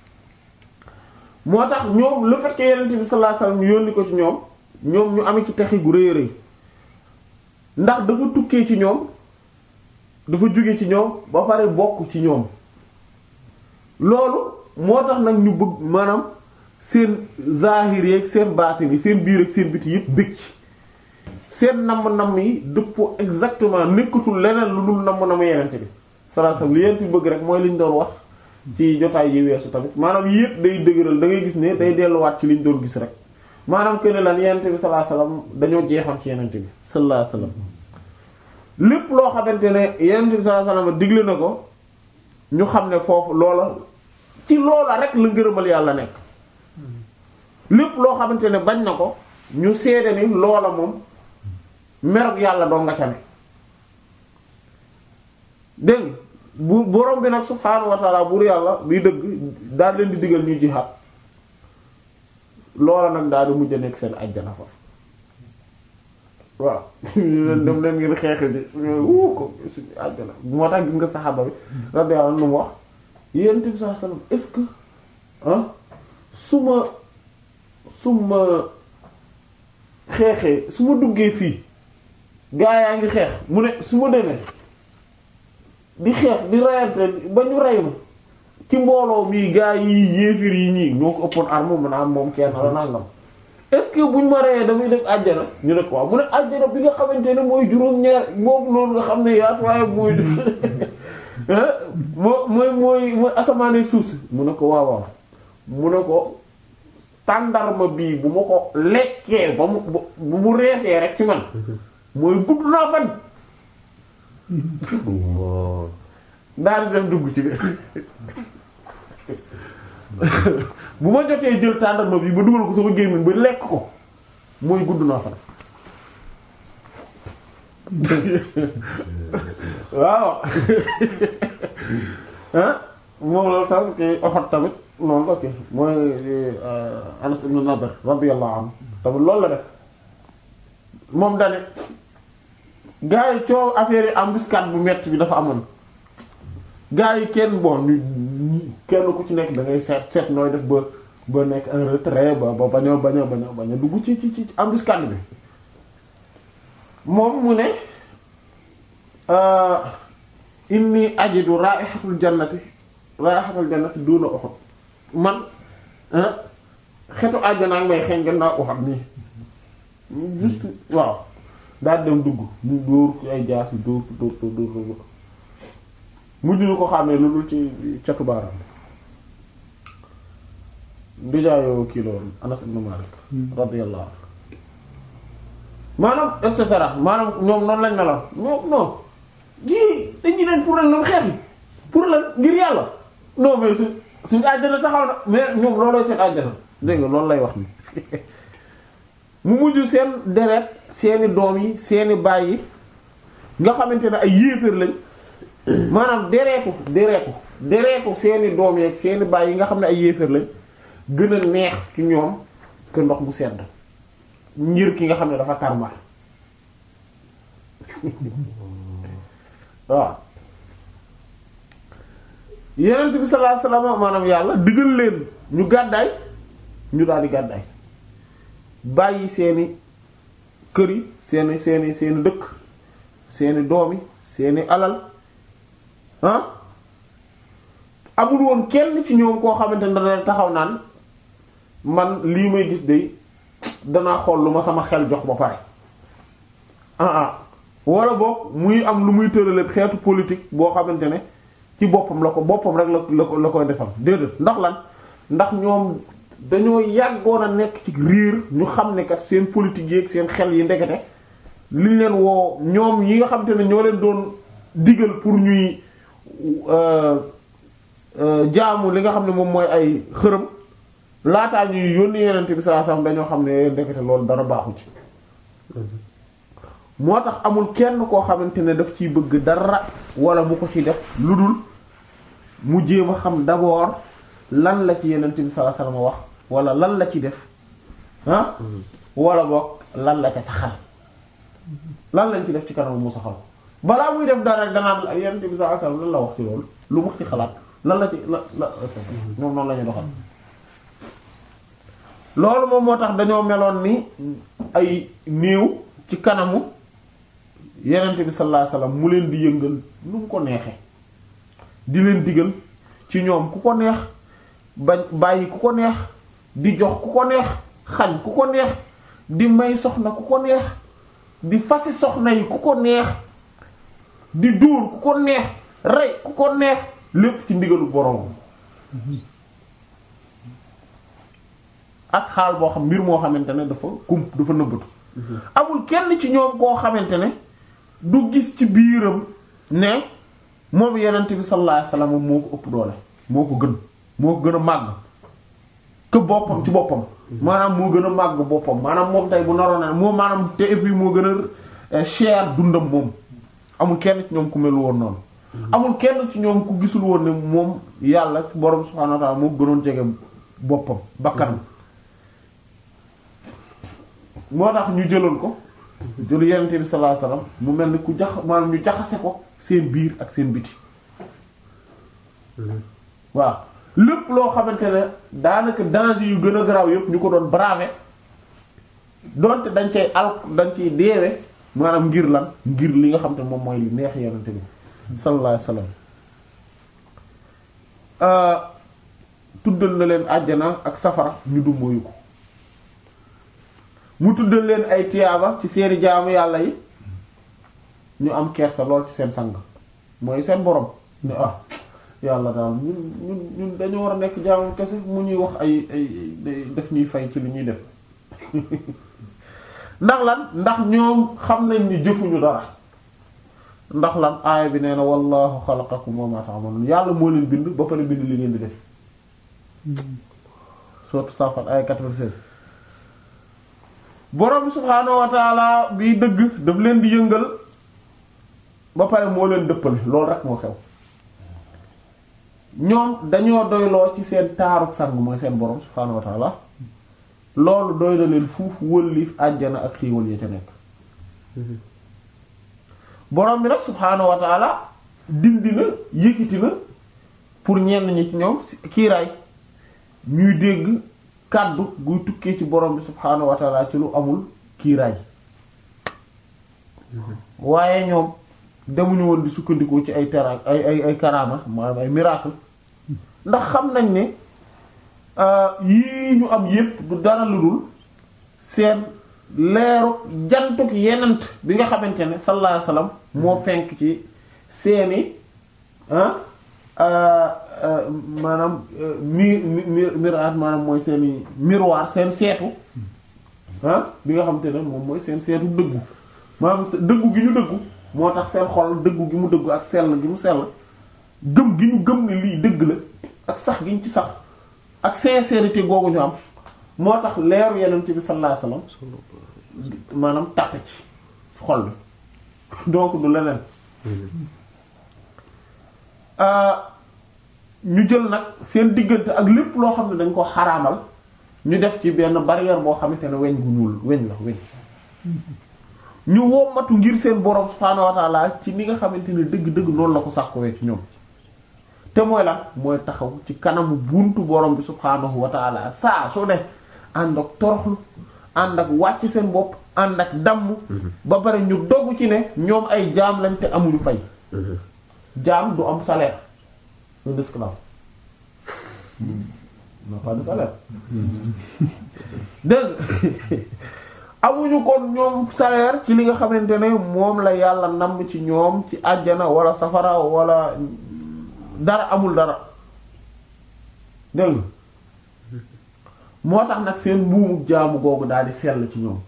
moo tax ñoom le fait que yenent bi sallallahu alayhi wasallam yónni ko ci ñoom ñoom ñu amee ci texi gu rëy rëy ndax dafa tukkee ci ñoom dafa jóge ci ñoom ba pare bokk ci ñoom loolu moo tax nag ñu bëgg maanaam seen zahir yeeg seen baatin yi seen biir ak seen biti yëpp bëgg ci seen namm-namm yi dëppoo exactement nekkatul leneen lu dul namm-namm yenente bi sallallahu alayhi wasallam li yenent bi bëgg rek mooy liñ doon wax ci jotaay yi weesu tamit maanaam yëpp day dëgëral da ngay gis ne day delluwaat ci liñ doon gis rek maanaam que ne lan yenente bi sallallahu alayhi wasallam dañoo jeexoon ci yenente bi sallallahu alayhi wasallam lépp loo xamante ne yenente bi sallallahu alayhi wasallam digle na ko ñu xam ne foofu loola ci loola rek la ngërëmal yàlla nekk lépp loo xamante ne bañ na ko ñu seede ni loola moom merog yàlla doo nga ca ne dégg bu borom bi nag subhaanahu wa ta'ala buur yàlla biy dëgg daal leen di digal ñuy jihaad loola nag daal di mujj a nekk seen ajjana fa waaw leen dem leen ngeen xeex ji wuu ko suñu ajjana moo tax gis nga saxaaba bi radiyallahu anhu mu wax yonent bi sallallahu alayhi wasallam est-ce que ah su ma su ma xeexee su ma duggee fii gaa yaa ngi xeex mu ne su ma demee di xeex di rayante ba ñu rey ma ci mbooloo mii gaa yi yéefir yi ñii ñoo ko ëppoon arme mu naan moom kenn la nangam est-ce que buñ ma reyee damay def àjjana ñu ne ko waaw mu ne àjjana bi nga xamante ne mooy juróom-ñaar moom noonu nga xam ne yaatuwaay mooy moo mooy mooy mooy asamaanee suuf si mu ne ko waaw waaw mu ne ko tàndarma bii bu ma ko lekkee ba mu bu mu reesee rek ci man mooy gudd naa fan daal di dem dugg ci biir bu ma jotee jël tàndarma bi ba dugal ko sama gémmiñ ba lekk ko mooy gudd naa fan waaw ah moom la tam ki oxot tamit noonu la ki mooy Anas ibn Nadr radiyallahu anhu tamit loolu la def moom dane gaa yi coow affaire yi embuscade bu metti bi dafa amoon gaa yi kenn bon ñu kenn ku ci nekk da ngay seet seet nooy def ba ba nekk un retrait ba ba bañoo bañoo bañoo bañoo dugg ci ci ci embuscade bi moom mu ne inni ajidu ra'ihatul jannati ra'ihatul jannati duna Uhud man xetu àjjana ak may xeeñ gannaaw Uhud nii juste waaw daal dem dugg ñu dóor ay jaas yi dóor dóor dóor dóor dóor mujj ñu ko xàmmee lu dul ci catu baaraam ndijaayoo kii loolu Anas ibn Malik radiyallahu anhu maanaam et cetera maanaam ñoom noonu lañ meloon ñoom non jii dañuy leen pour lan xeet yi pour lan ngir yàlla non mais su suñu àjjana taxaw na mais ñoom loolooy seen àjjana dégg nga loolu lay wax ni mu mujj seen deret seeni doom yi seeni baay yi nga xamante ne ay yéeféer lañ maanaam dereetu dereetu dereetu seeni doom yeeg seeni baay yi nga xam ne ay yéefar lañ gën a neex ci ñoom que ndox mu sedd ngir ki nga xam ne dafa tarmar waaw yenent bi sallallahu alayhi wasallam maanaam yàlla digal leen ñu gàddaay ñu daal di gàddaay bàyyi seeni kër yi seeni seeni seeni dëkk seeni doom yi seeni alal ah amul woon kenn ci ñoom koo xamante ne dana taxaw naan man lii may gis de danaa xool lu ma sama xel jox ba pare ah ah wala boog muy am lu muy tërale xeetu politique boo xamante ne ci boppam la ko boppam rek la la ko la koy defal déedéet ndax lan ndax ñoom dañoo yàggoon a nekk ci riir ñu xam ne kat seen politique yeeg seen xel yi ndekete liñ leen woo ñoom yi nga xamante ne ñoo leen doon digal pour ñuy jaamu li nga xam ne moom mooy ay xërëm laataa ñuy yónni yenente bi sallallahu alayhi wasallam dañoo xam ne ndekete loolu dara baaxu ci moo tax amul kenn koo xamante ne daf ciy bëgg dara wala mu ko ci def lu dul mu jéem a xam d'abord lan la ci yenente bi sallallahu alayhi wasallam wax wala lan la ci def ah wala boog lan la ca saxal lan lañ ci def ci kanam mu saxal balaa muy def dara rek danaan yenente bi sallallahu alayhi wasallam lan la wax ci loolu lu mu ci xalaat lan la ci la la ñoom noonu la ñu doxal loolu moom moo tax dañoo meloon ni ay néew ci kanamu yenente bi sallallahu alayhi wasallam mu leen di yëngal nu mu ko neexee di leen digal ci ñoom ku ko neex bañ bàyyi ku ko neex di jox ku ko neex xañ ku ko neex di may soxna ku ko neex di fasi soxna yi ku ko neex di dóor ku ko neex rey ku ko neex lépp ci ndigalu borom ak xaal boo xam mbir moo xamante ne dafa kum dafa nëbbatu amul kenn ci ñoom koo xamante ne du gis ci biiram ne moom yenent bi sallallahu alayhi wasallam moo ko ëpp doole moo ko gën moo ko gën a màgg que boppam ci boppam maanaam moo gën a màgg boppam maanaam moom tey bu naroon na moom maanaam te et puis moo gën a cher dundam moom amul kenn ci ñoom ku mel woon noonu amul kenn ci ñoom ku gisul woon ne moom yàlla borom subhaanahu wa ta'ala moo gënoon jege boppam bakkanam moo tax ñu jëloon ko jëlu yenente bi sallallahu alayhi wasallam mu mel ni ku jax maanaam ñu jaxase ko seen biir ak seen biti waaw lépp loo xamante ne daanaka danger yu gën a garaaw yëpp ñu ko doon braver donte dañ cay al dañ ciy deewe maanaam ngir lan ngir li nga xam te moom mooy li neex yenente bi sallallahu alayhi wasallam tuddal na leen àjjana ak safara ñu dummóoyu ko mu tuddal leen ay tiyaaba ci seeni jaamu yàlla yi ñu am kersa lool ci seen sang mooy seen borom ne ah yàlla daal ñun ñun ñun dañoo war a nekk jaamu kese mu ñuy wax ay ay def ñuy fay ci li ñuy def ndax lan ndax ñoom xam nañ ni jëfuñu dara ndax lan aaya bi nee na wallahu xalaqakum wa ma ta'malun yàlla moo leen bind ba pare bind li ngeen di def surtout Safat aaya 96 borom subhaanahu wa taala bi dëgg daf leen di yëngal ba pare moo leen dëppale loolu rek moo xew ñoom dañoo doyloo ci seen taaruk sang mooy seen borom subhaanahu wa taala loolu doy na leen fuuf wëlliif àjjana ak xiiwal ya ca nekk borom bi nag subhaanahu wa taala dindi na yëkkati na pour ñenn ñi ci ñoom kiiraay ñuy dégg kàddu guy tukkee ci borom bi subhaanahu wa taala ci lu amul kiiraay waaye ñoom demuñu woon di sukkandikoo ci ay tera ay ay ay karaama maanaam ay miracle ndax xam nañ ne yii ñu am yépp du dara lu dul seen leeru jantuk yenant bi nga xamante ne sallallahu alayhi wasallam moo fenk ci seeni maanaam mi mi miraat maanaam mooy seeni miroir seen seetu bi nga xamante ne moom mooy seen seetu dëggu maanaam dëggu gi ñu dëggu moo tax seen xol dëggu gi mu dëggu ak sell gi mu sell gëm gi ñu gëm ne lii dëgg la ak sax gi ñu ci sax ak sincérité googu ñu am moo tax leeru yenent bi sallallahu alayhi wasallam maanaam tàppe ci xol bi donc du leneen ñu jël nag seen diggante ak lépp loo xam ne dañ ko xaraamal ñu def ci benn barrière boo xamante ne weñ gu ñuul weñ la weñ ñu wommatu ngir seen borom subhaanahu wa ta'ala ci ni nga xamante ne dëgg-dëgg noonu la ko sax ko wee ci ñoom te mooy lan mooy taxaw ci kanamu buntu borom bi subhaanahu wa ta'ala saa su ne ànd ak toroxlu ànd ak wàcc seen bopp ànd ak damm ba pare ñu dogg ci ne ñoom ay jaam lañ te amuñu fay jaam du am salaire un esclave n'a pas de salaire dégg amuñu kon ñoom salaire ci li nga xamante ne moom la yàlla namm ci ñoom ci àjjana wala safara wala dara amul dara dégg moo tax nag seen mbuumu jaamu googu daal di sell ci ñoom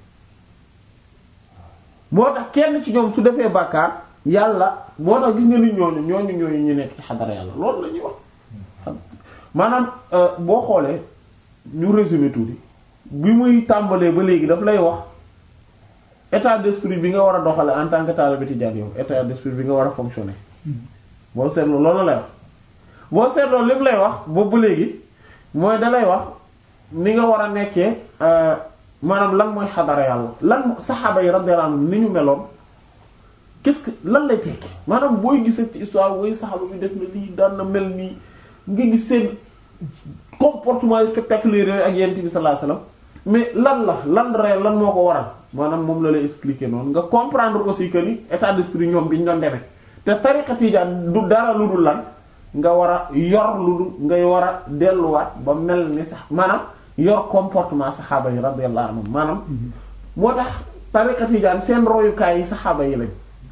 moo tax kenn ci ñoom su defee bàkkaar yàlla moo tax gis nga nit ñooñu ñooñu ñooñu ñu nekk ci xadara yàlla loolu la ñuy wax maanaam boo xoolee ñu résumé tuuti bi muy tàmbalee ba léegi daf lay wax état d'esprit bi nga war a doxale en tant que taalibe tijaan yow état d'esprit bi nga war a fonctionner boo seetloo loolu lay wax boo seetloo lim lay wax boobu ba léegi mooy da lay wax ni nga war a nekkee maanaam lan mooy xadara yàlla lan saxaaba yi radiyallahu anhum ni ñu meloon qu'est-ce que lan lay tekki maanaam booy gisee ci histoire booy saxaaba bi def na lii daan na mel nii nga gis seen comportement spectaculaire yooyu ak yent bi sallallahu alayhi wasallam mais lan la lan re lan moo ko waral maanaam moom la lay expliquer noonu nga comprendre aussi que ni état d'esprit ñoom bi ñu doon demee te tariqa tijaan du dara lu dul lan nga war a yor lu dul nga war a delluwaat ba mel ni sax maanaam yor comportement saxaaba yi radiyallahu anhum maanaam moo tax tariqa tijaan seen royukaay yi saxaaba yi lañ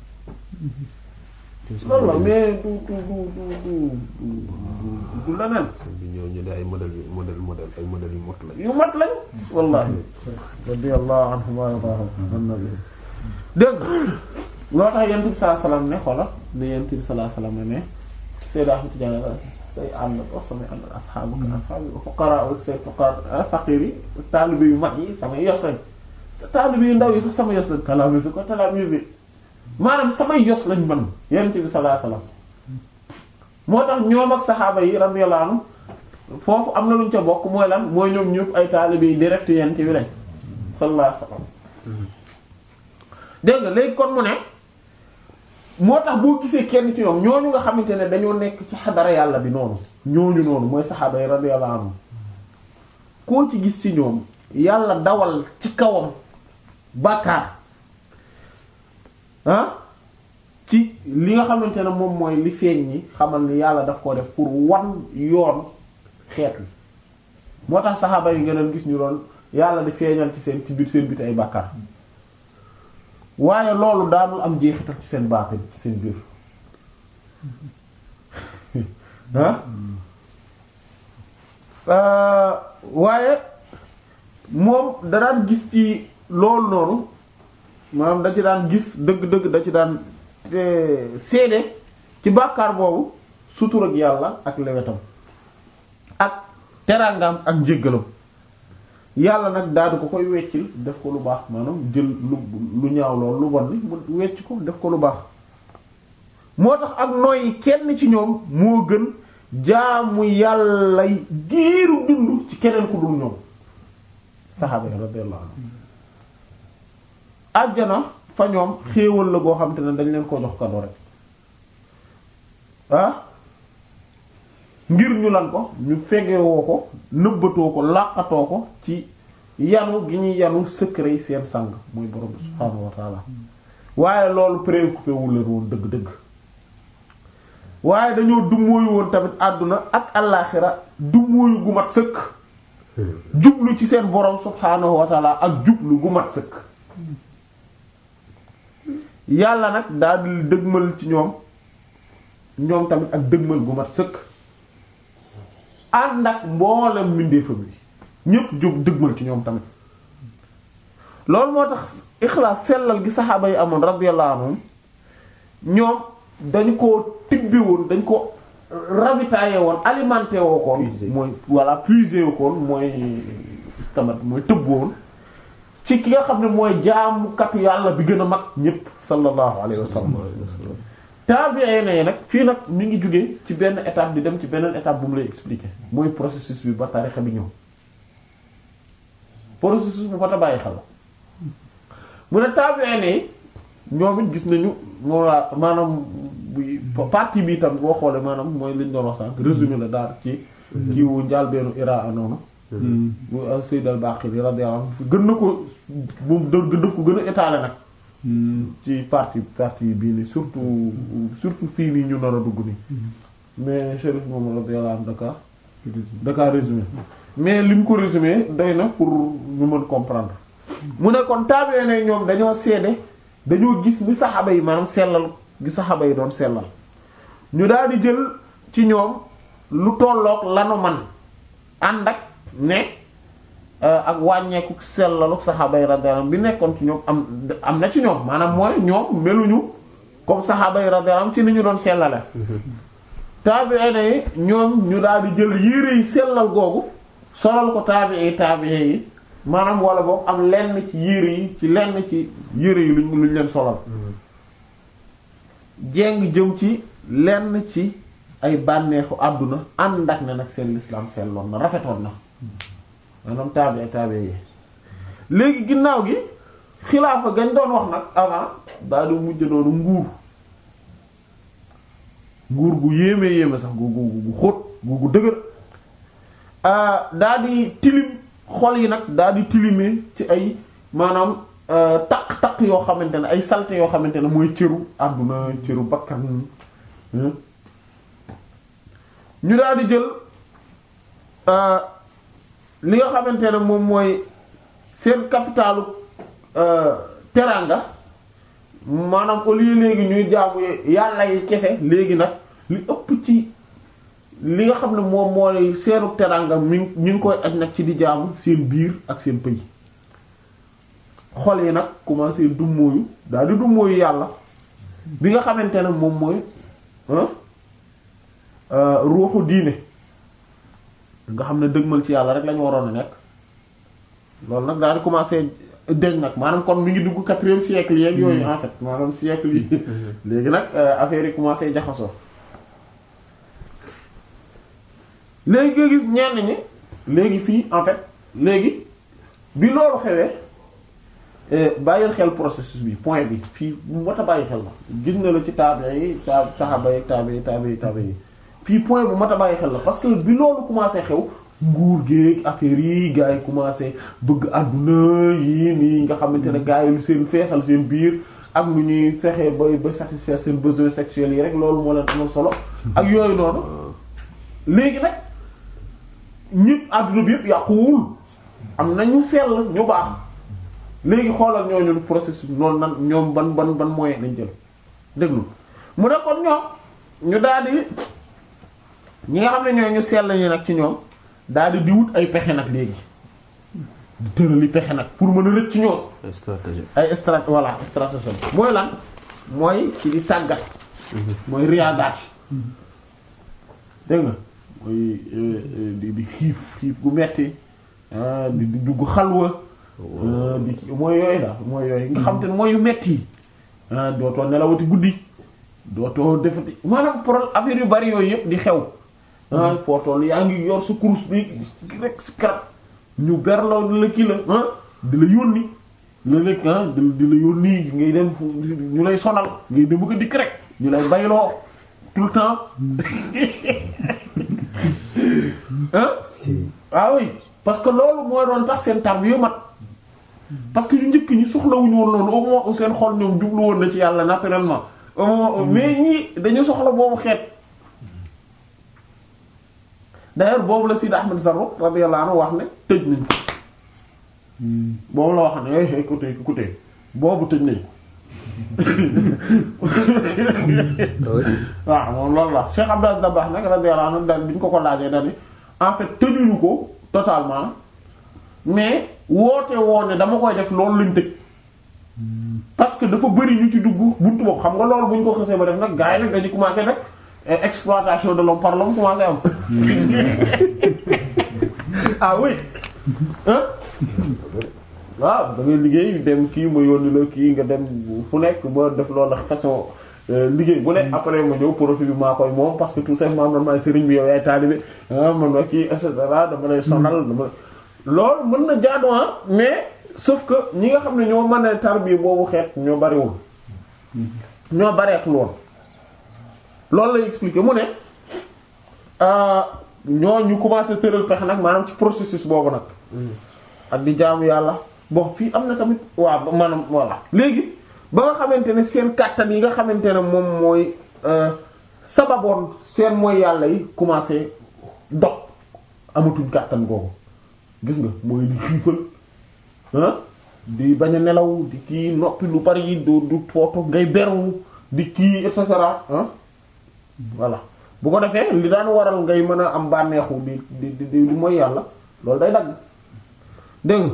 loolu la mais du du du du du du leneen bi ñoo ñu de ay modèle yu modèle modèle ay modèle yu mot lañ yu mat lañ wallahi radiyallahu anhum wa radahum annabi dégg loo tax yent bi sallallahu alayhi wasallam ne xoola ne yent bi sallallahu alayhi wasallam ne Seydou Ahmed Tidiane say ànd wax samay ànd asxaabu asxaabu fuqara say fuqara faqir yi taalibe yu mag yi samay yos lañ taalibe yu ndaw yi sax sama yos lañ talamise ko talamise maanaam samay yos lañ man yent bi sallallahu alayhi wasallam moo tax ñoom ak saxaaba yi radiyallahu anhum foofu am na luñ ca bokk mooy lan mooy ñoom ñëpp ay taalibe yi direct yent bi lañ sallallahu alayhi wasallam dégg nga léegi kon mu ne moo tax boo gisee kenn ci ñoom ñooñu nga xamante ne dañoo nekk ci xadara yàlla bi noonu ñooñu noonu mooy saxaaba yi radiyallahu anhum koo ci gis ci ñoom yàlla dawal ci kawam bàkkaar ah ci li nga xamante ne moom mooy li feeñ ñi xamal ni yàlla daf ko def pour wan yoon xeet wi moo tax saxaaba yi nga doon gis ñu doon yàlla di feeñal ci seen ci biir seen biti ay bàkkaar waaye loolu daanul am jeexital ci seen baatin ci seen biir ah waaye moom da daan gis ci loolu noonu maanaam da ci daan gis dëgg-dëgg da ci daan seede ci bàkkaar boobu sutur ak yàlla ak lewetam ak teraangam ak njéggalam yàlla nag daal di ko koy weccil def ko lu baax maanaam jël lu lu ñaaw lool lu bon ni mu wecc ko def ko lu baax moo tax ak nooy kenn ci ñoom moo gën jaamu yàlla giiru dund ci keneen ku dul ñoom saxaaba yi radiyallahu anhum àjjana fa ñoom xéewal la goo xam te ne dañ leen ko jox kado rek ah ngir ñu lan ko ñu fegewoo ko nëbbatoo ko làqatoo ko ci yanu gi ñuy yanu secret seen sang mooy borom subhaanahu wa taala waaye loolu préoccupé wu leen woon dëgg-dëgg waaye dañoo dummóoyu woon tamit àdduna ak allaaxira dummóoyu gu mat sëkk jublu ci seen borom subhaanahu wa taala ak jublu gu mat sëkk yàlla nag daal di dëgmal ci ñoom ñoom tamit ak dëgmal gu mat sëkk ànd ak mboolem mbindeefam yi ñépp jóg dëgmal ci ñoom tamit loolu moo tax ixlaas sellal gi saxaaba yi amoon radiyallahu anhum ñoom dañu ko tibbi woon dañ ko ravitaillé woon alimenté woo koon mooy voilà puisé woo koon mooy istamat mooy tëbb woon ci ki nga xam ne mooy jaamukatu yàlla bi gën a mag ñépp sallallahu alayhi wa sallam te tabi'in yi nag fii nag mi ngi jógee ci benn étape di dem ci beneen étape bu mu lay expliquer mooy processus bi ba tarixa bi ñëw processus bu fata bàyyi xel la mu ne tabi'in yi ñoom it gis nañu moo laa maanaam buy partie bi tam boo xoolee maanaam mooy liñ doon wax sànq résumé la daal ci kiiwu njaalbeenu Iraa noonu bu Sayyid al-Baqili radiyallahu anhu gën na ko moom gën na ko gën a étaler nag ci partie partie bii nii surtout surtout fii nii ñu nar a dugg nii mais Chérif moom radiyallahu anhu daka daka résumé mais li mu ko résumé doy na pour ñu mën comprendre mu ne kon taabee ne ñoom dañoo seede dañoo gis ni saxaaba yi maanaam sellal gi saxaaba yi doon sellal ñu daal di jël ci ñoom lu tolloog lanu man ànd ak ne ak wàññeeku sellalu saxaaba yi radiyallahu anhum bi nekkoon ci ñoom am am na ci ñoom maanaam mooy ñoom meluñu comme saxaaba yi radiyallahu anhum ci ni ñu doon sellale taabi'in yi ñoom ñu daal di jël yére yi sellal googu solal ko taabi'i taabi'i yi maanaam wala boog am lenn ci yére yi ci lenn ci yére yi luñ luñ leen solal jéng jëm ci lenn ci ay bànneexu àdduna ànd ak ne nag seen lislaam selloon na rafetoon na maanaam taabi taabi yi léegi ginnaaw gi xilaafa gañ doon wax nag avant daa di mujj noonu nguur nguur gu yéeme yéeme sax gu gu gu xóot gu gu dëgër daa di tilim xol yi nag daa di tilimee ci ay maanaam taq-taq yoo xamante ne ay salte yoo xamante ne mooy cëru àdduna cëru bakkan ñu daal di jël li nga xamante ne moom mooy seen capitalu teranga maanaam au lieu léegi ñuy jaamu yàlla yi kese léegi nag li ëpp ci li nga xam ne moom mooy seenu teranga mi ñu ngi koy aj nag ci di jaamu seen biir ak seen pëy xol yi nag commencé dummóoyu daal di dummóoyu yàlla bi nga xamante ne moom mooy ruuxu diine nga xam ne dëgmal ci yàlla rek lañu waroon a nekk loolu nag daal di commencé deñ nag maanaam kon mi ngi dugg quatrième siècle yeeg yooyu en fait maanaam siècle yi léegi nag affaire yi commencé jaxasoo léegi nga gis ñenn ñi léegi fii en fait léegi bi loolu xewee bàyyil xel processus bi point bi fii bu mat a bàyyi xel la gis na la ci taabe yi ta saxaaba yi taabe yi taabe yi taabe yi fii point bu mat a bàyyi xel la parce que bi loolu commencé xew nguur géeg affaire yi gars yi commencé bëgg àdduna yi nii nga xamante ne gars yi lu seen feesal seen biir ak lu ñuy fexe ba ba satisfaire seen besoins sexuels yi rek loolu moo leen amal solo ak yooyu noonu léegi nag ñëpp àdduna bi yëpp yàquwul am na ñu sell ñu baax léegi xoolal ñooñu processus noonu nan ñoom ban ban ban moyen lañ jël déglu mu ne kon ñoom ñu daal di ñi nga xam ne ñoo ñu sell ñi nag ci ñoom daal di di wut ay pexe nag léegi di tërali pexe nag pour mën a rëcc ci ñoom ay stratégie ay strat voilà stratégie mooy lan mooy ci di tàggat mooy riyaadaat dégg nga mooy di di xiif xiif gu metti di di dugg xalwa di mooy yooyu daal mooy yooyu nga xam te ne mooy yu metti yi dootoo nelawati guddi dootoo defati maanaam pour affaire yu bari yooyu yëpp di xew ah footool yaa ngi yor sa kurus bi rek si karab ñu berloo di la kii la ah di la yónni la nekk ah di di la yónni ngay dem fu ñu lay sonal ngay dem ko dikk rek ñu lay bayloo tout le temps ah ah oui parce que loolu mooy doon tax seen tar yu mat parce que ñu njëkk ñi soxlawuñu woon loolu au moins où seen xol ñoom jublu woon na ci yàlla naturellement au moins mais ñii dañu soxla boobu xeet d'ailleurs boobu la Sidi Ahmed Zarro radiyallahu anhu wax ne tëj nañ ko boobu la wax ne eh écoutez écoutez boobu tëj nañ ko waaw moom loolu la Cheikh Abdou Aziz Dabakh nag radiyallahu anhu daal bi ñu ko ko laajee daal ni en fait tëjuñu ko totalement mais woote woo ne dama koy def loolu lañ tëj parce que dafa bëri ñu ci dugg buntu boobu xam nga loolu bu ñu ko xasee ba def nag gars yi nag dañu commencé nag exploitation de l'homme par l'homme commencé am ah oui hein waaw da ngay liggéey dem kii ma yónni la kii nga dem fu nekk ba def loolu façon liggéey bu ne après ma ñëw profit bi maa koy moom parce que tout simplement man maay sëriñ bi yow yaay taalibe ah man ma kii et cetera dama lay sonal dama loolu mën na jaadu mais sauf que ñi nga xam ne ñoo mën a tarbiya boobu xeet ñoo bariwul ñoo bareetul woon loolu lay expliquer mu ne ñoo ñu commencé tëral pexe nag maanaam ci processus boobu nag ak di jaamu yàlla bon fii am na tamit waaw maanaam voilà léegi ba nga xamante ne seen kàttan yi nga xamante ne moom mooy sababoon seen mooy yàlla yi commencé dog amatuñ kàttan googu gis nga mooy di xiifal ah di bañ a nelaw di kii noppi lu bari yi du du footo ngay beru di kii et cetera ah voilà bu ko defee li daan waral ngay mën a am bànneexu di di di di mooy yàlla loolu day dagg dégg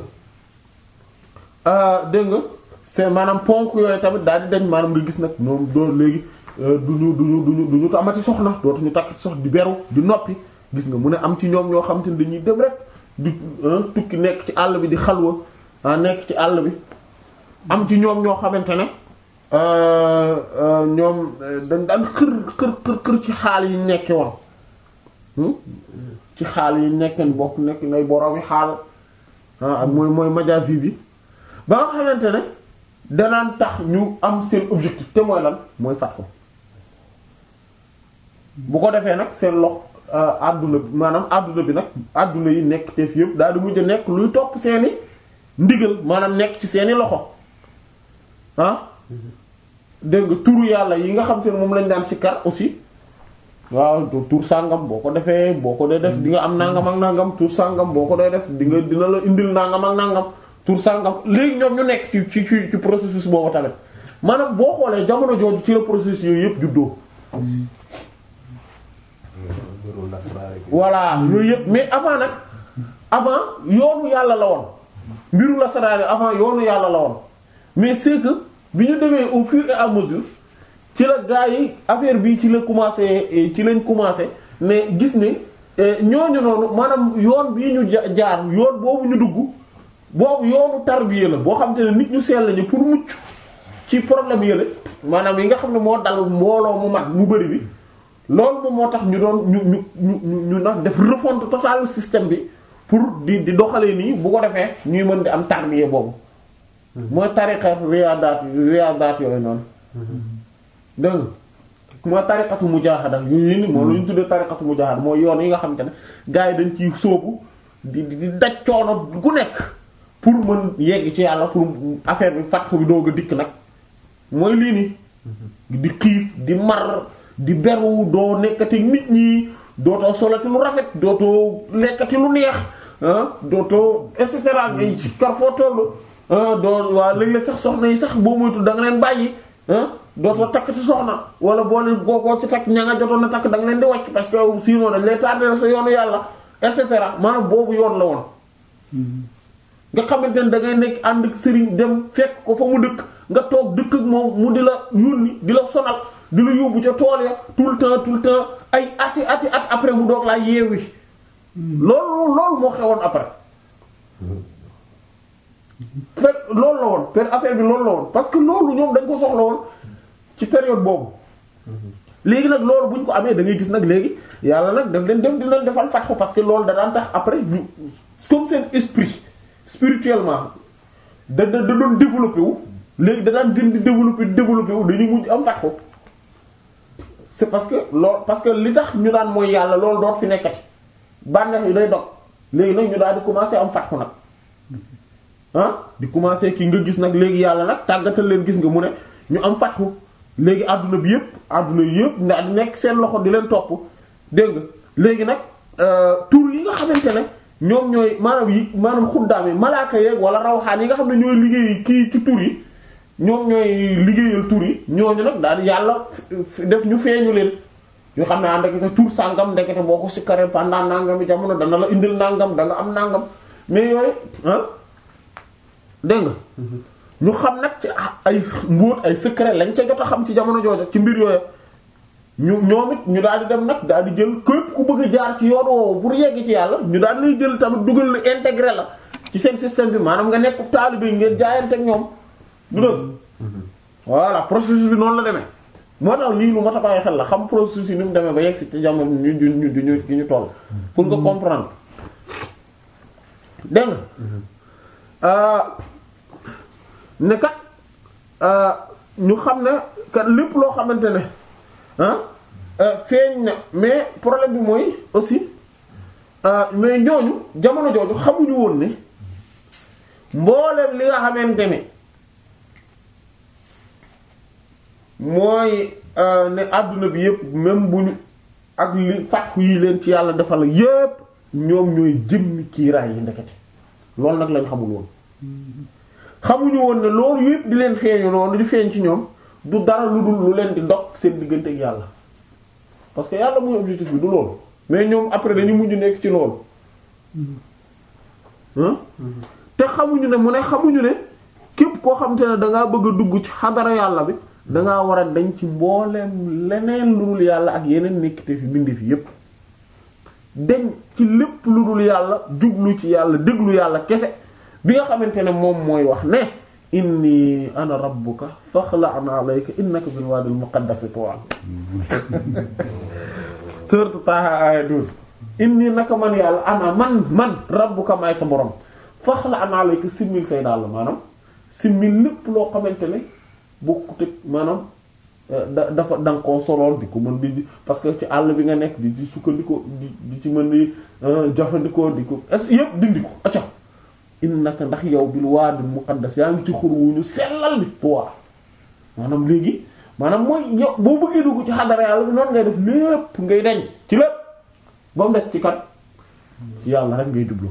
nga dégg nga c'est maanaam ponk yooyu tamit daal di dañ maanaam nga gis nag ñoom doo léegi duñu duñu duñu duñu amati soxna dootuñu takk sox di beru di noppi gis nga mu ne am ci ñoom ñoo xam te ne dañuy dem rek di tukki nekk ci àll bi di xalwa ah nekk ci àll bi am ci ñoom ñoo xamante ne ñoom dañ daan xër xër xër xër ci xaal yi nekke woon ci xaal yi nekkeen bokk nekk ngay boroomi xaal ah ak mooy mooy majazi bi ba nga xamante ne danaan tax ñu am seen objectif te mooy lan mooy fat ko bu ko defee nag seen lox àdduna bi maanaam àdduna bi nag àdduna yi nekk te fi yëpp daal di mujj nekk luy topp seeni ndigal maanaam nekk ci seeni loxo ah dégg nga turu yàlla yi nga xam te ne moom lañ daan sikkar aussi waaw tur sàngam boo ko defee boo ko dee def di nga am nangam ak nangam tur sàngam boo ko dee def di nga dina la indil nangam ak nangam tur sàngam léegi ñoom ñu nekk ci ci ci processus boobu tamit maanaam boo xoolee jamono jooju ci la processus yooyu yëpp juddoo. voilà yooyu yëpp mais avant nag avant yoonu yàlla la woon mbiru la saraare avant yoonu yàlla la woon mais c'est que bi ñu demee au fur et à mesure ci la gaa yi affaire bi ci la commencé ci lañ commencé mais gis ne ñooñu noonu maanaam yoon bii ñu jaar yoon boobu ñu dugg boobu yoonu tarbiya la boo xam te ne nit ñu sell lañu pour mucc ci problème yële maanaam yi nga xam ne moo dal mbooloo mu mag mu bari bi loolu moom moo tax ñu doon ñu ñu ñu ñu nag def refonte totale système bi pour di di doxalee nii bu ko defee ñuy mën di am tarbiya boobu mooy tariqa riyaadaat riyaadaat yooyu noonu dégg nga mooy tariqatu mujaahada yooyu ni moom la ñu tuddee tariqatu mujaahada mooy yoon yi nga xamante ne gars yi dañ ciy sóobu di di daj coono gu nekk pour mën yegg ci yàlla pour affaire bi fatxu bi doog a dikk nag mooy lii nii di xiif di mar di beru doo nekkati nit ñi dootoo solati lu rafet dootoo lekkati lu neex ah dootoo et cetera ngay ci kar foo tollu doo waa léeg-léeg sax soxna yi sax boo moytu da nga leen bàyyi ah dootoo takk ci soxna wala boo leen googoo ci takk ña nga jotoon na takk da nga leen di wàcc parce que sinon dañ lay tardé sa yoonu yàlla et cetera maanaam boobu yoon la woon nga xamante ne da ngay nekk ànd ak sëriñ dem fekk ko fa mu dëkk nga toog dëkk ak moom mu di la yónni di la sonal di la yóbbu ca tool ya tout le temps tout le temps ay ati ati at après mu doog laa yeewi loolu loolu moo xewoon après fekk loolu la woon per affaire bi loolu la woon parce que loolu ñoom dañ ko soxla woon ci période boobu léegi nag loolu bu ñu ko amee da ngay gis nag léegi yàlla nag daf leen dem di leen defal fatxu parce que loolu da daan tax après ñu comme seen esprit spirituellement da da da doon développé wu léegi da daan gën di développé développé wu dañuy mujj am fatxu c'est parce que loolu parce que li tax ñu daan mooy yàlla loolu doot fi nekkati bànneex yi day dog léegi nag ñu daal di commencer am fatxu nag ah di commencer ki nga gis nag léegi yàlla nag tàggatal leen gis nga mu ne ñu am fatxu léegi àdduna bi yëpp àdduna yëpp ndax di nekk seen loxo di leen topp dégg nga léegi nag tur yi nga xamante ne ñoom ñooy maanaam yi maanaam xuddaam yi malaaka yeeg wala rawxaan yi nga xam ne ñooy liggéey kii ci tur yi ñoom ñooy liggéeyal tur yi ñooñu nag daal yàlla def ñu feeñu leen ñu xam ne ah ndekete tur sàngam ndekete boo ko sikkaree pendant nangami jamono dana la indil nangam da nga am nangam mais yooyu ah dégg nga ñu xam nag ci ay mbóot ay secret lañ ca jot a xam ci jamono jooju ci mbir yooyu ñu ñoom it ñu daal di dem nag daal di jël képp ku bëgg a jaar ci yoon woowu pour yegg ci yàlla ñu daal lay jël tamit dugal la intégré la ci seen système bi maanaam nga nekk taalibe ngeen jaayante ak ñoom du dëgg voilà processus bi noonu la demee moo tax lii lu mat a bàyyi xel la xam processus yi ni mu demee ba yegg si ci jamono ñu ñu ñu ñu ñu toll pour nga comprendre dégg nga ne kat ñu xam ne kat lépp loo xamante ne ah feeñ na mais problème bi mooy aussi mais ñooñu jamono jooju xamuñu woon ne mbooleem li nga xamante ne mooy ne àdduna bi yépp même bu ñu ak li fatxu yi leen ci yàlla defal yépp ñoom ñooy jëmmi kiiraay yi ndekete loolu nag lañ xamul woon xamuñu woon ne loolu yépp di leen feeñu noonu di feeñ ci ñoom du dara lu dul lu leen di dog seen diggante ak yàlla parce que yàlla mooy objectif bi du loolu mais ñoom après dañu mujj nekk ci loolu te xamuñu ne mu ne xamuñu ne képp koo xam te ne dangaa bëgg a dugg ci xadara yàlla bi dangaa war a dañ ci mbooleem leneen lu dul yàlla ak yeneen nekkite fi bindi fi yépp dañ ci lépp lu dul yàlla jublu ci yàlla déglu yàlla kese bi nga xamante ne moom mooy wax ne inni ana rabbuka faxla'na alayka innaka bil wadil muqaddasi tuwa sourate Taha aya 12 inni naka man yàlla ana man man rabbuka maay sa borom faxla'na alayka simmil say dàll maanaam simmil lépp loo xamante ne bokkut ak maanaam da dafa da nga koo solool di ko mën di parce que ci àll bi nga nekk di di sukkandikoo di di ci mën di jëfandikoo di ko est yépp dindi ko acca innaka ndax yow bil waadil muqaddas yaa ngi ci xur wu ñu sellal bi tuwaa maanaam léegi maanaam mooy yow boo bëggee dugg ci xadara yàlla bi noonu ngay def lépp ngay deñ ci lépp ba mu des ci kat ci yàlla rek ngay jublu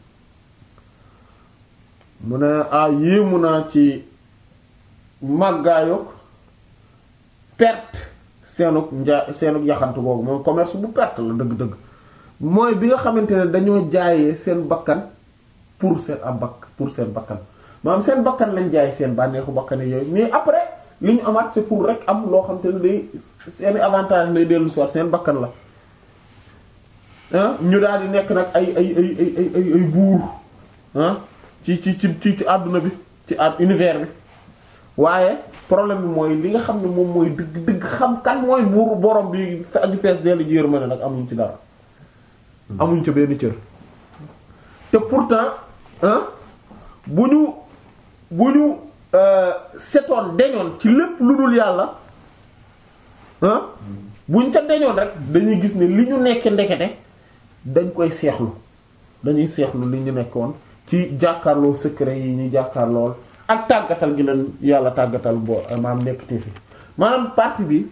mu ne ah yéemu naa ci màggaayog perte seenug nja seenug yaxantu googu mooy commerce bu perte la dëgg-dëgg mooy bi nga xamante ne dañoo jaayee seen bakkan pour seen ab bakk pour seen bakkan maanaam seen bakkan lañ jaay seen bànneexu bakkan yooyu mais après li ñu amaat c'est pour rek am loo xam te ne day seeni avantage lay dellu soir seen bakkan la ah ñu daal di nekk nag ay ay ay ay ay ay ay buur ah ci ci ci ci ci àdduna bi ci ad univers bi waaye problème bi mooy li nga xam ne moom mooy dëgg dëgg xam kan mooy buur borom bi aju fees dellu ji yërmande nag amuñ ci dara amuñ ci benn cër te pourtant ah bu ñu bu ñu setoon deñoon ci lépp lu dul yàlla ah buñ ca deñoon rek dañuy gis ne li ñu nekke ndekete dañ koy seexlu dañuy seexlu li ñu nekkoon ci jàkkaarloo secret yi ñu jàkkaarlool ak tàggatal gi leen yàlla tàggatal boo maam nekk te fi maanaam partie bi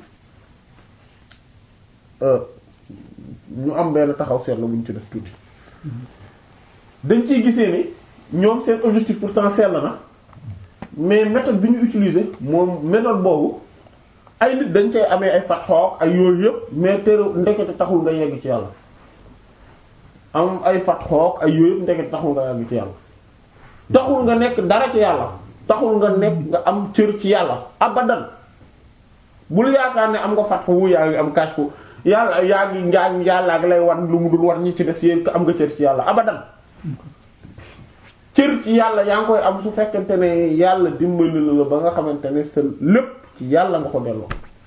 ñu am benn taxaw seetlu bu ñu ci def tuuti dañ ciy gisee ni ñoom seen objectif pourtant sell na mais méthode bi ñu utiliser moom méthode boobu ay nit dañ cay amee ay fatxook ay yooyu yëpp mais teru ndekete taxul nga yegg ci yàlla am ay fatxook ay yooyu yëpp ndekete taxul nga yegg ci yàlla taxul nga nekk dara ci yàlla taxul nga nekk nga am cër ci yàlla abadan bul yaakaar ne am nga fatxu wu yaa ngi am kashfu yàlla yaa ngi njaañ yàlla ak lay wan lu mu dul wan ñi ci des yéen am nga cër ci yàlla abadan cër ci yàlla yaa ngi koy am su fekkente ne yàlla dimbali la ba nga xamante ne sa lépp ci yàlla nga ko delloo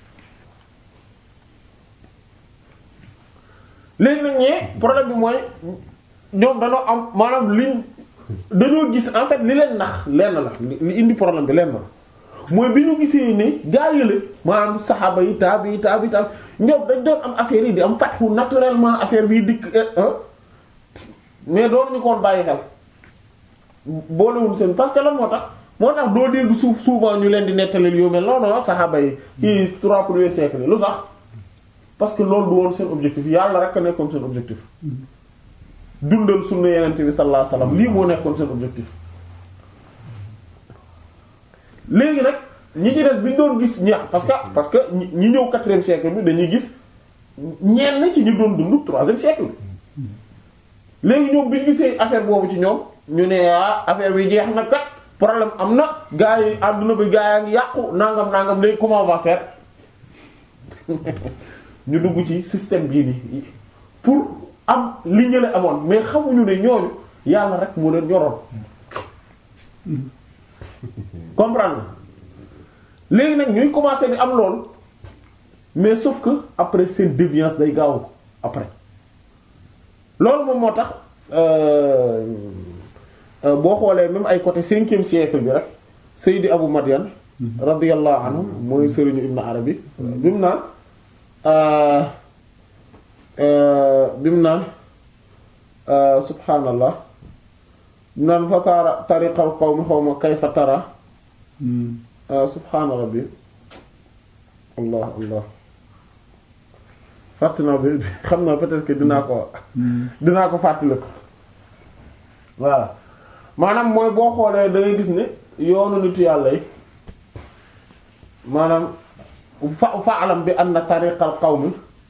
léegi nag ñee problème bi mooy ñoom dañoo am maanaam liñ dañoo gis en fait li leen nax lenn la li indi problème bi lenn la mooy bi ñu gisee ne gaa yële maanaam saxaaba yi taabi yi taabi taabi ñoom dañ doon am affaire yi di am fatxu naturellement affaire bi dikk mais doon ñu koon bàyyi xel boolewul seen parce que lan moo tax moo tax doo dégg suuf souvent ñu leen di nettalil yu mel noonu saxaaba yi ci trois premiers siècles lu tax parce que loolu du woon seen objectif yàlla rek a nekkoon seen objectif dundal sunna yenente bi sallallahu alayhi wasallam lii moo nekkoon seen objectif léegi nag ñi ci des bi ñu doon gis ñax parce que parce que ñi ñëw quatrième siècle bi dañuy gis ñenn ci ñu doon dund troisième siècle bi léegi ñoom bi ñu gisee affaire boobu ci ñoom ñu ne ah affaire bi jeex na kat problème am na gars yi àdduna bi gars yaa ngi yàqu nangam nangam léegi comment on va faire ñu dugg ci système bii nii pour am li ñu la amoon mais xamuñu ne ñooñu yàlla rek moo leen ñoroon comprendre léegi nag ñuy commencer di am loolu mais sauf que après seen déviance day gaaw après loolu moom moo tax euh, euh, boo xoolee même ay côté cinquième siècle bi rek Seydi Abu Madian radiyallahu anhu mooy sëriñu Ibn Arabi bi mu naan euh, euh, bi mu naan euh, subhaanallah bi mu naan fa taara tariqal qawmi xawma kayfa tara euh, subhaana rabbi allah allah fàtt naa bi xam naa peut-être que dinaa ko dinaa ko fàttali ko voilà maanaam mooy boo xoolee da ngay gis ne yoonu nitu yàlla yi maanaam fa fa alam bi anna tariqal qawmi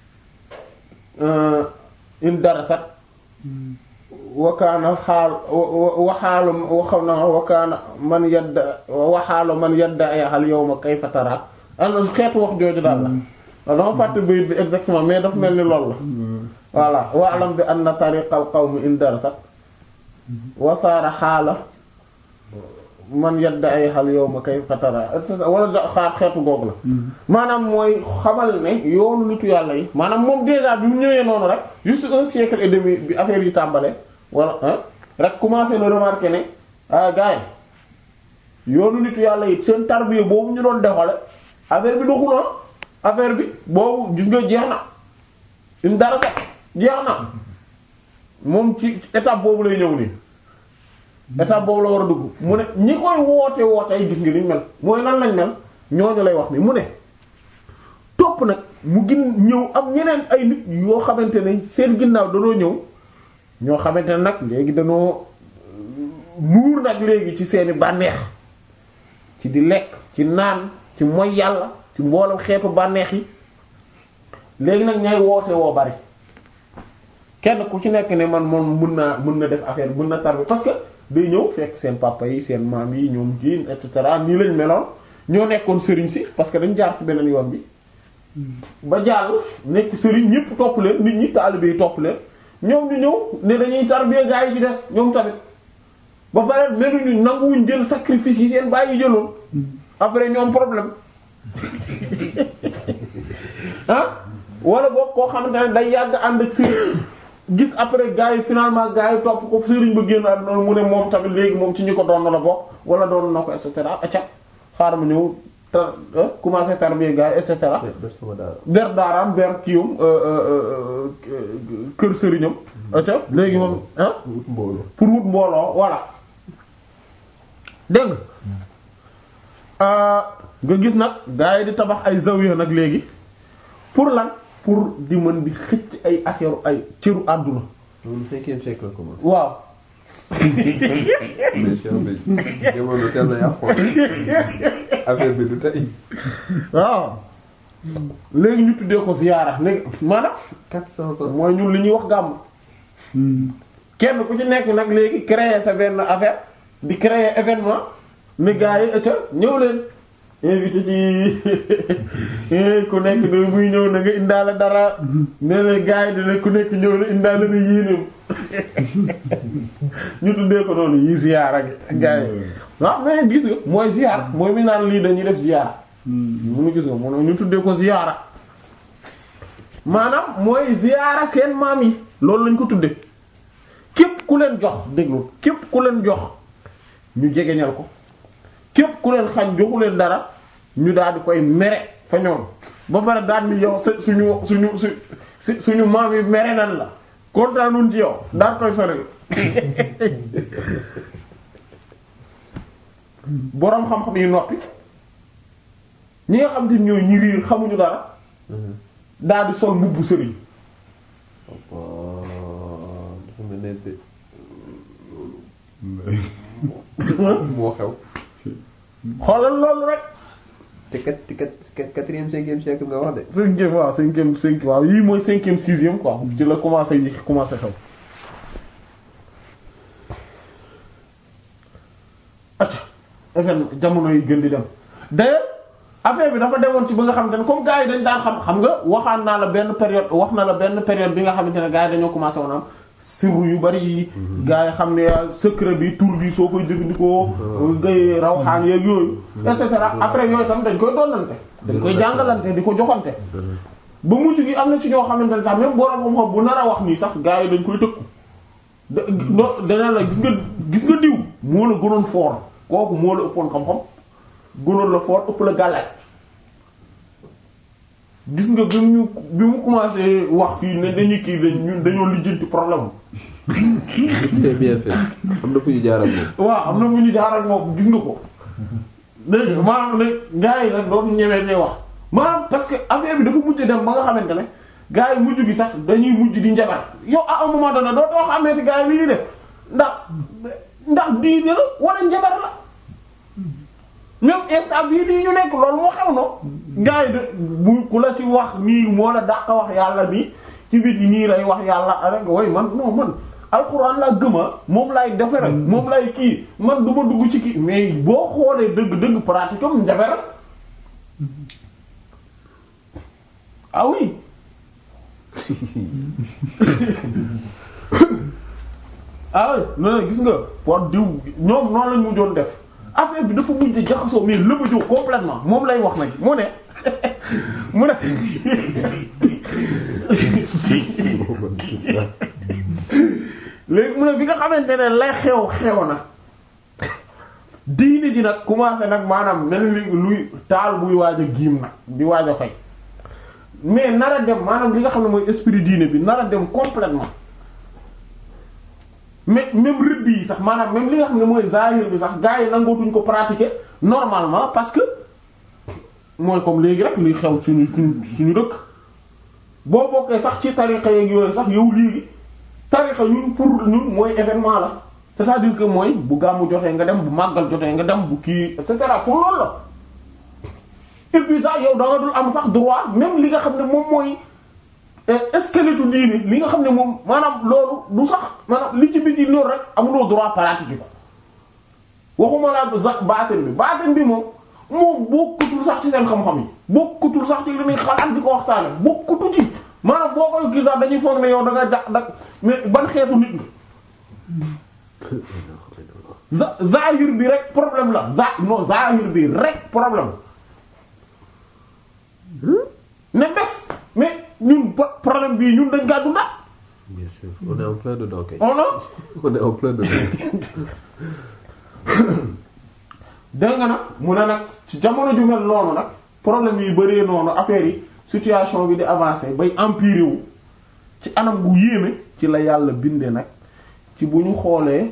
in darasat wa kaana xaal wa xaalu wa xam na wa kaana man yadda wa xaalu man yadda ay xal yawma kayfa tara am xeetu wax jooju daal la waaw dama fàtte bayit bi exactement mais dafa mel ni loolu la voilà wa alam bi anna tariqal qawmi in darasat wa saara xaala man yadda ay xal yawma kayfa tara et cetera wala da- xaar xeetu googu la maanaam mooy xamal ne yoonu nitu yàlla yi maanaam moom déjà bi mu ñëwee noonu rek juste un siècle et demi bi affaire yi tàmbale wala hein rek commencé na remarquer ne ah gars yi yoonu nitu yàlla yi seen tarbiya boobu ñu doon dexale affaire bi doxu na affaire bi boobu gis nga jeex na im dara sax jeex na moom ci étape boobu lay ñëw nii étape boobu la war a dugg mu ne ñi koy woote woote ay gis nga liñ mel mooy nan lañ mel ñooñu lay wax ni mu ne topp nag mu gin ñëw am ñeneen ay nit yoo xamante ne seen ginnaaw danoo ñëw ñoo xamante ne nag léegi danoo nuur nag léegi ci seeni bànneex ci di lekk ci naan ci moy yàlla ci mboolem xeetu bànneex yi léegi nag ñay woote woo bari kenn ku ci nekk ne man moom mën naa mën na def affaire mën na tarbi parce que day ñëw fekk seen papa yi seen maam yi ñoom jiin et cetera nii lañ meloon ñoo nekkoon sëriñ si parce que dañ jaar ci beneen yoon bi ba jàll nekk sëriñ ñëpp topp leen nit ñi taalibe yi topp leen ñoom ñu ñëw ne dañuy tarbiya gaa yi ci des ñoom tamit ba pare meluñu nanguwuñ jël sacrifice yi seen bàyyi jëloon après ñoom problème ah wala boog koo xamante ne day yàgg ànd ak sëriñ gis après gars yi finalement gars yi topp ko sëriñ ba génn àdduna mu ne moom tamit léegi moom ci ñi ko doon la bokk wala doon na ko et cetera acca xaaral ma ñëw tar commencé tarbiya gars yi et cetera. def sama daara. ber daaraam ber kiiwam kër sëriñam acca léegi moom ah wut mbooloo. pour wut mbooloo voilà dégg nga nga gis nag gars yi di tabax ay zawiya nag léegi pour lan pour di mën di xëcc ay affaire ay cëru àdduna loolu cinquième siècle la commencé. waaw mais Cheikh bi jamono teel na yàqu affaire bi du tey. waaw léegi ñu tuddee ko ziyaara léegi maanaam quatre cent ans. mooy ñun li ñuy wax gàmm kenn ku ci nekk nag léegi créer sa benn affaire di créer événement ne gars yi ëcca ñëw leen invité ci ku nekk da muy ñëw na nga indaale dara ne na gars yi dina ku nekk ñëw na indaale na yéenéem ñu tuddee ko noonu yi ziyaara gi gars yi waaw mais gis nga mooy ziyaar mooy mi naan lii dañuy def ziyaara mu gis nga mu ñu tuddee ko ziyaara maanaam mooy ziyaara seen maam yi loolu lañ ko tudde képp ku leen jox déglu képp ku leen jox ñu jegeñal ko képp ku leen xañ joxu leen dara ñu daal di koy mere fa ñoom ba pare daal ni yow sa suñu suñu su su suñu maam yi mere nan la kontaanuñ ci yow daal koy sori boroom xam-xam yi noppi ñi nga xam te ñooy ñi riir xamuñu dara daal di sol mbubbu sëriñ waaw dafa mel ne de loolu moo xew. xoolal loolu rek te kat te kat quatrième cinquième siècle nga wax de. cinquième waaw cinquième cinquième waaw yii mooy cinquième sixième quoi ci la commencé yi commencé xew acca événement jamono yi gën di dem d'ailleurs affaire bi dafa demoon ci ba nga xamante ne comme gars yi dañ daan xam xam nga waxaan naa la benn période wax na la benn période bi nga xamante ne gars yi dañoo commencé woon am sirru yu bari yi gaa yi xam ne secret bi tur bi soo koy jëfandikoo ngay rawxaan yeeg yooyu et cetera après yooyu tam dañ koy dollante dañ koy jàngalante di ko joxante ba mujj gi am na ci ñoo xamante ne sax même borom xam-xam bu nar a wax nii sax gaa yi dañ koy tëkku da no dana la gis nga gis nga diw moo la gënoon foor kooku moo la ëppoon xam-xam gënoon la foor ëpp la gàllaaj gis nga bi mu bi mu commencé wax fii ne dañuy kii dañ ñun dañoo lijjanti problème c'est bien fait am na fu ñu jaar ak moom. waaw am na fu ñu jaar ak moom gis nga ko dégg nga maanaam ne gars yi nag dootu ñemee ne wax maanaam parce que affaire bi dafa mujj dem ba nga xamante ne gars yi mujj gi sax dañuy mujj di njabar yow à un moment donné doo too xamee ci gars yi li ñuy def ndax ndax diine la wala njabar la même instant bii nii ñu nekk loolu moo xew no gars yi de bu ku la ci wax nii moo la dàq wax yàlla nii ci biti nii lay wax yàlla rek way man non man alxuraan laa gëma moom lay defe rek moom lay kii man du ma dugg ci kii mais boo xoolee dëgg-dëgg pratique am njabar ah oui ah oui non gis nga pour diw ñoom noonu lañ mujjoon def affaire bi dafa mujj jaxasoo mais lëbëjoo complètement moom lay wax nag mu ne mu ne léegi mu ne bi nga xamante ne lay xew xew na diine ji nag commencé nag maanaam mel ni luy taal buy waaj a giim nag di waaj a fay mais nar a dem maanaam li nga xam ne mooy esprit diine bi nar a dem complètement mais même rëdd yi sax maanaam même li nga xam ne mooy zahir bi sax gars yi nangootuñ ko pratiquer normalement parce que mooy comme léegi rek luy xew suñu suñu suñu dëkk boo bokkee sax ci tarixa yeeg yooyu sax yow léegi tarixa ñun pour ñun mooy événement la c'est-à-dire que mooy bu gàmmu jotee nga dem bu màggal jotee nga dem bu kii et cetera pour loolu la et puis sax yow da nga dul am sax droit même li nga xam ne moom mooy squelette diine li nga xam ne moom maanaam loolu du sax maanaam li ci biti loolu rek amuloo droit pratiquer ko waxuma laa baatin bi baatin bi moom moom bokkutul sax ci seen xam-xam yi bokkutul sax ci li muy xalaat di ko waxtaane bokkutu ci maanaam boo koy gis sax dañuy foog ne yow da nga jax da mais ban xeetu nit nga zahir bi rek problème la za non zahir bi rek problème ne bés mais ñun problème bii ñun dañ kaa dunda bien sûr on est en plein dedans kay. on a on est en plein dedans. dégg nga nag mu ne nag ci jamono ju mel noonu nag problème yi bëree noonu affaire yi situation bi di avancer bay empirer wu ci anam gu yéeme ci la yàlla binde nag ci bu ñu xoolee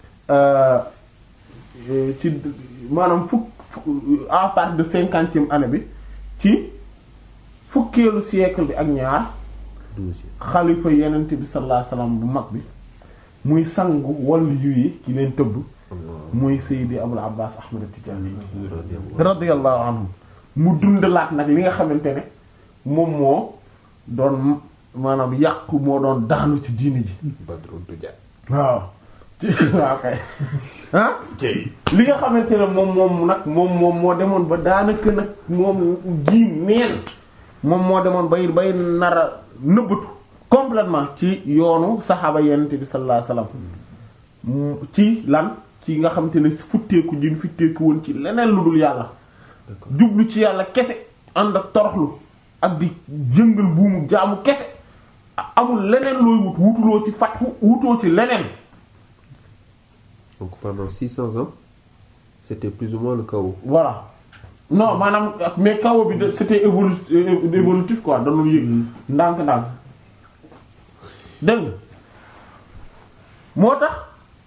ci maanaam fukk à partir de cinquantième année bi ci fukkeelu siècle bi ak ñaar xalifa yenent bi sallallahu alayhi wasallam bu mag bi muy sangu wàllu yu yi ki leen tëbb muy Seydi Abul Abbas Ahmad Tijani radiyallahu anhu mu dundalaat nag li nga xamante ne moom moo doon maanaam yàqu moo doon daanu ci diini ji Badru Duja. waaw ci waaw kay ah li nga xamante ne moom moom nag moom moom moo demoon ba daanaka nag moom gi neen moom moo demoon bay bay nar a nëbbatu complètement ci yoonu saxaaba yenent bi sallallahu alayhi wasallam ci lan ci nga xamante ne futteeku jin futteeku woon ci leneen lu dul yàlla jublu ci yàlla kese ànd ak toroxlu ak di jëngal buumu jaamu kese amul leneen looy wut wutuloo ci fatxu wutoo ci leneen donc pendant 600 ans c'était plus ou moins le chaos. voilà non maanaam mais kaw bi de c'était évolu évolutif quoi dañu yëg ndànk-ndànk dégg nga moo tax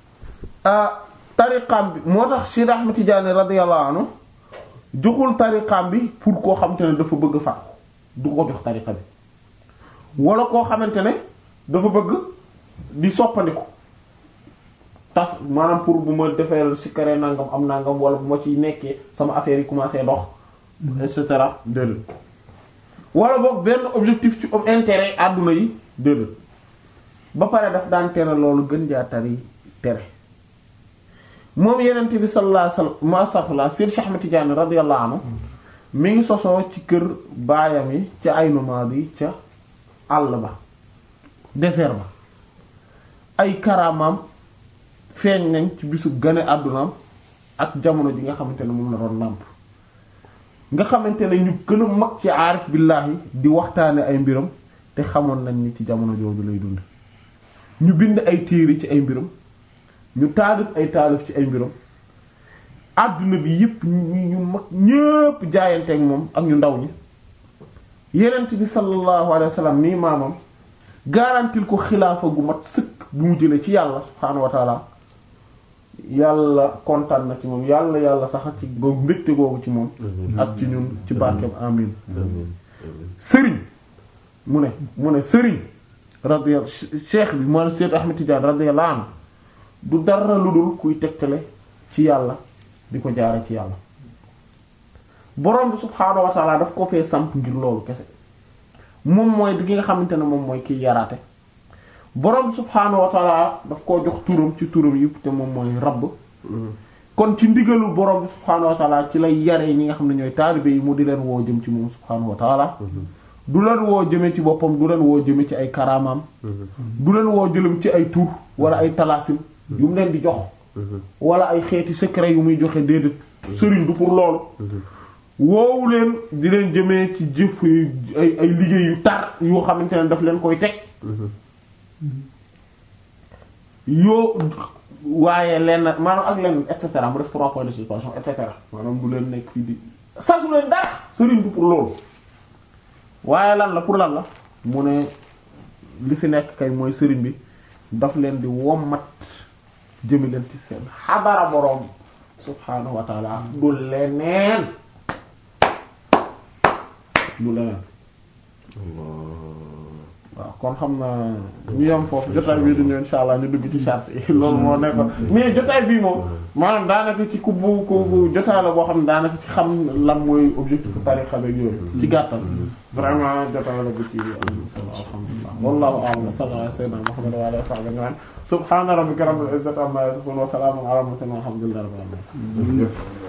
tariqam bi moo tax Cheikh Ahmed Tidiane radiyallahu anhu joxul tariqam bi pour koo xamante ne dafa bëgg fat du ko jox tariqa bi wala koo xamante ne dafa bëgg di soppandiku tas maanaam pour bu ma defee sikkare nangam am nangam wala bu ma ci nekkee sama affaire yi commencé dox et cetera déedéet wala boog benn objectif ci intérêt àdduna yi déedéet ba pare daf daan tere loolu gën jaa tari tere moom yenent bi sallallahu alayhi wasallam ma astaghfirullah Sir Cheikh Ahmed Tidiane radiyallahu anhu mi ngi sosoo ci kër baayam yi ca Aynu Maadi ca àll ba désert ba ay karaamaam feeñ nañ ci bisu gane àddunaam ak jamono ji nga xamante ne moom la doon nàmp nga xamante ne ñu gën a mag ci aarif billaahi di waxtaane ay mbiram te xamoon nañ ni ci jamono jooju lay dund ñu bind ay téere ci ay mbiram ñu taalif ay taalif ci ay mbiram àdduna bi yépp ñu ñu mag ñépp jaayanteeg moom ak ñu ndaw ñi yenent bi sallallahu alayhi wa sallam nii maamam garantil ko xilaafa gu mat sëkk bu mu jëlee ci yàlla subhaanahu wa taala yàlla kontaan na ci moom yàlla yàlla sax ci googu mbégte googu ci moom ak ci ñun ci barkeem amin sëriñ mu ne mu ne sëriñ radiyallahu cheikh bi moo Seyd Ahmed Tidiane radiyallahu anhu du dara lu dul kuy tegtale ci yàlla di ko jaare ci yàlla borom bi subhaanahu wa taala daf ko fee samp ngir loolu kese moom mooy bi nga xamante ne moom mooy kiy yaraate borom bi subhaanahu wa taala daf koo jox turam ci turam yëpp te moom mooy rabb kon ci ndigalu borom bi subhaanahu wa taala ci lay yaree ñi nga xam ne ñooy taalibe yi mu di leen woo jëm ci moom subhaanahu wa taala du leen woo jëme ci boppam du leen woo jëme ci ay karaamaam du leen woo jëlem ci ay tur wala ay talaasim yu mu leen di jox wala ay xeeti secret yu muy joxe déedéet sëriñ du pour loolu woowu leen di leen jëmee ci jëf yu ay ay liggéey yu tar yoo xamante ne daf leen koy teg yoo waaye lenn maanaam ak lenn et cetera mu def trois points de suspension et cetera maanaam du leen nekk fii di sasu leen dara sëriñ du pour loolu waaye lan la pour lan la mu ne li fi nekk kay mooy sëriñ bi daf leen di wommat jëmi leen ci seen xabara boroom subhaanahu wa taala du leneen du leneen waaw kon xam na ñu yem foofu jotaay bii di ñëw insha allah ñu dugg ci charte yi loolu moo nekkoon mais jotaay bii moom maanaam daanaka ci ku bu ku bu jotaay la boo xam ne daanaka ci xam lan mooy objectif tarixa beeg yooyu ci gàttal vraiment jotaay la bu ci alhamdulillah wallahu a'lam sallallahu ala sayyidina muhammad wa alihi wa sahbihi subhana rabbika rabbil izzati amma yasifun wa salamun ala al mursalin walhamdulillahi rabbil alamin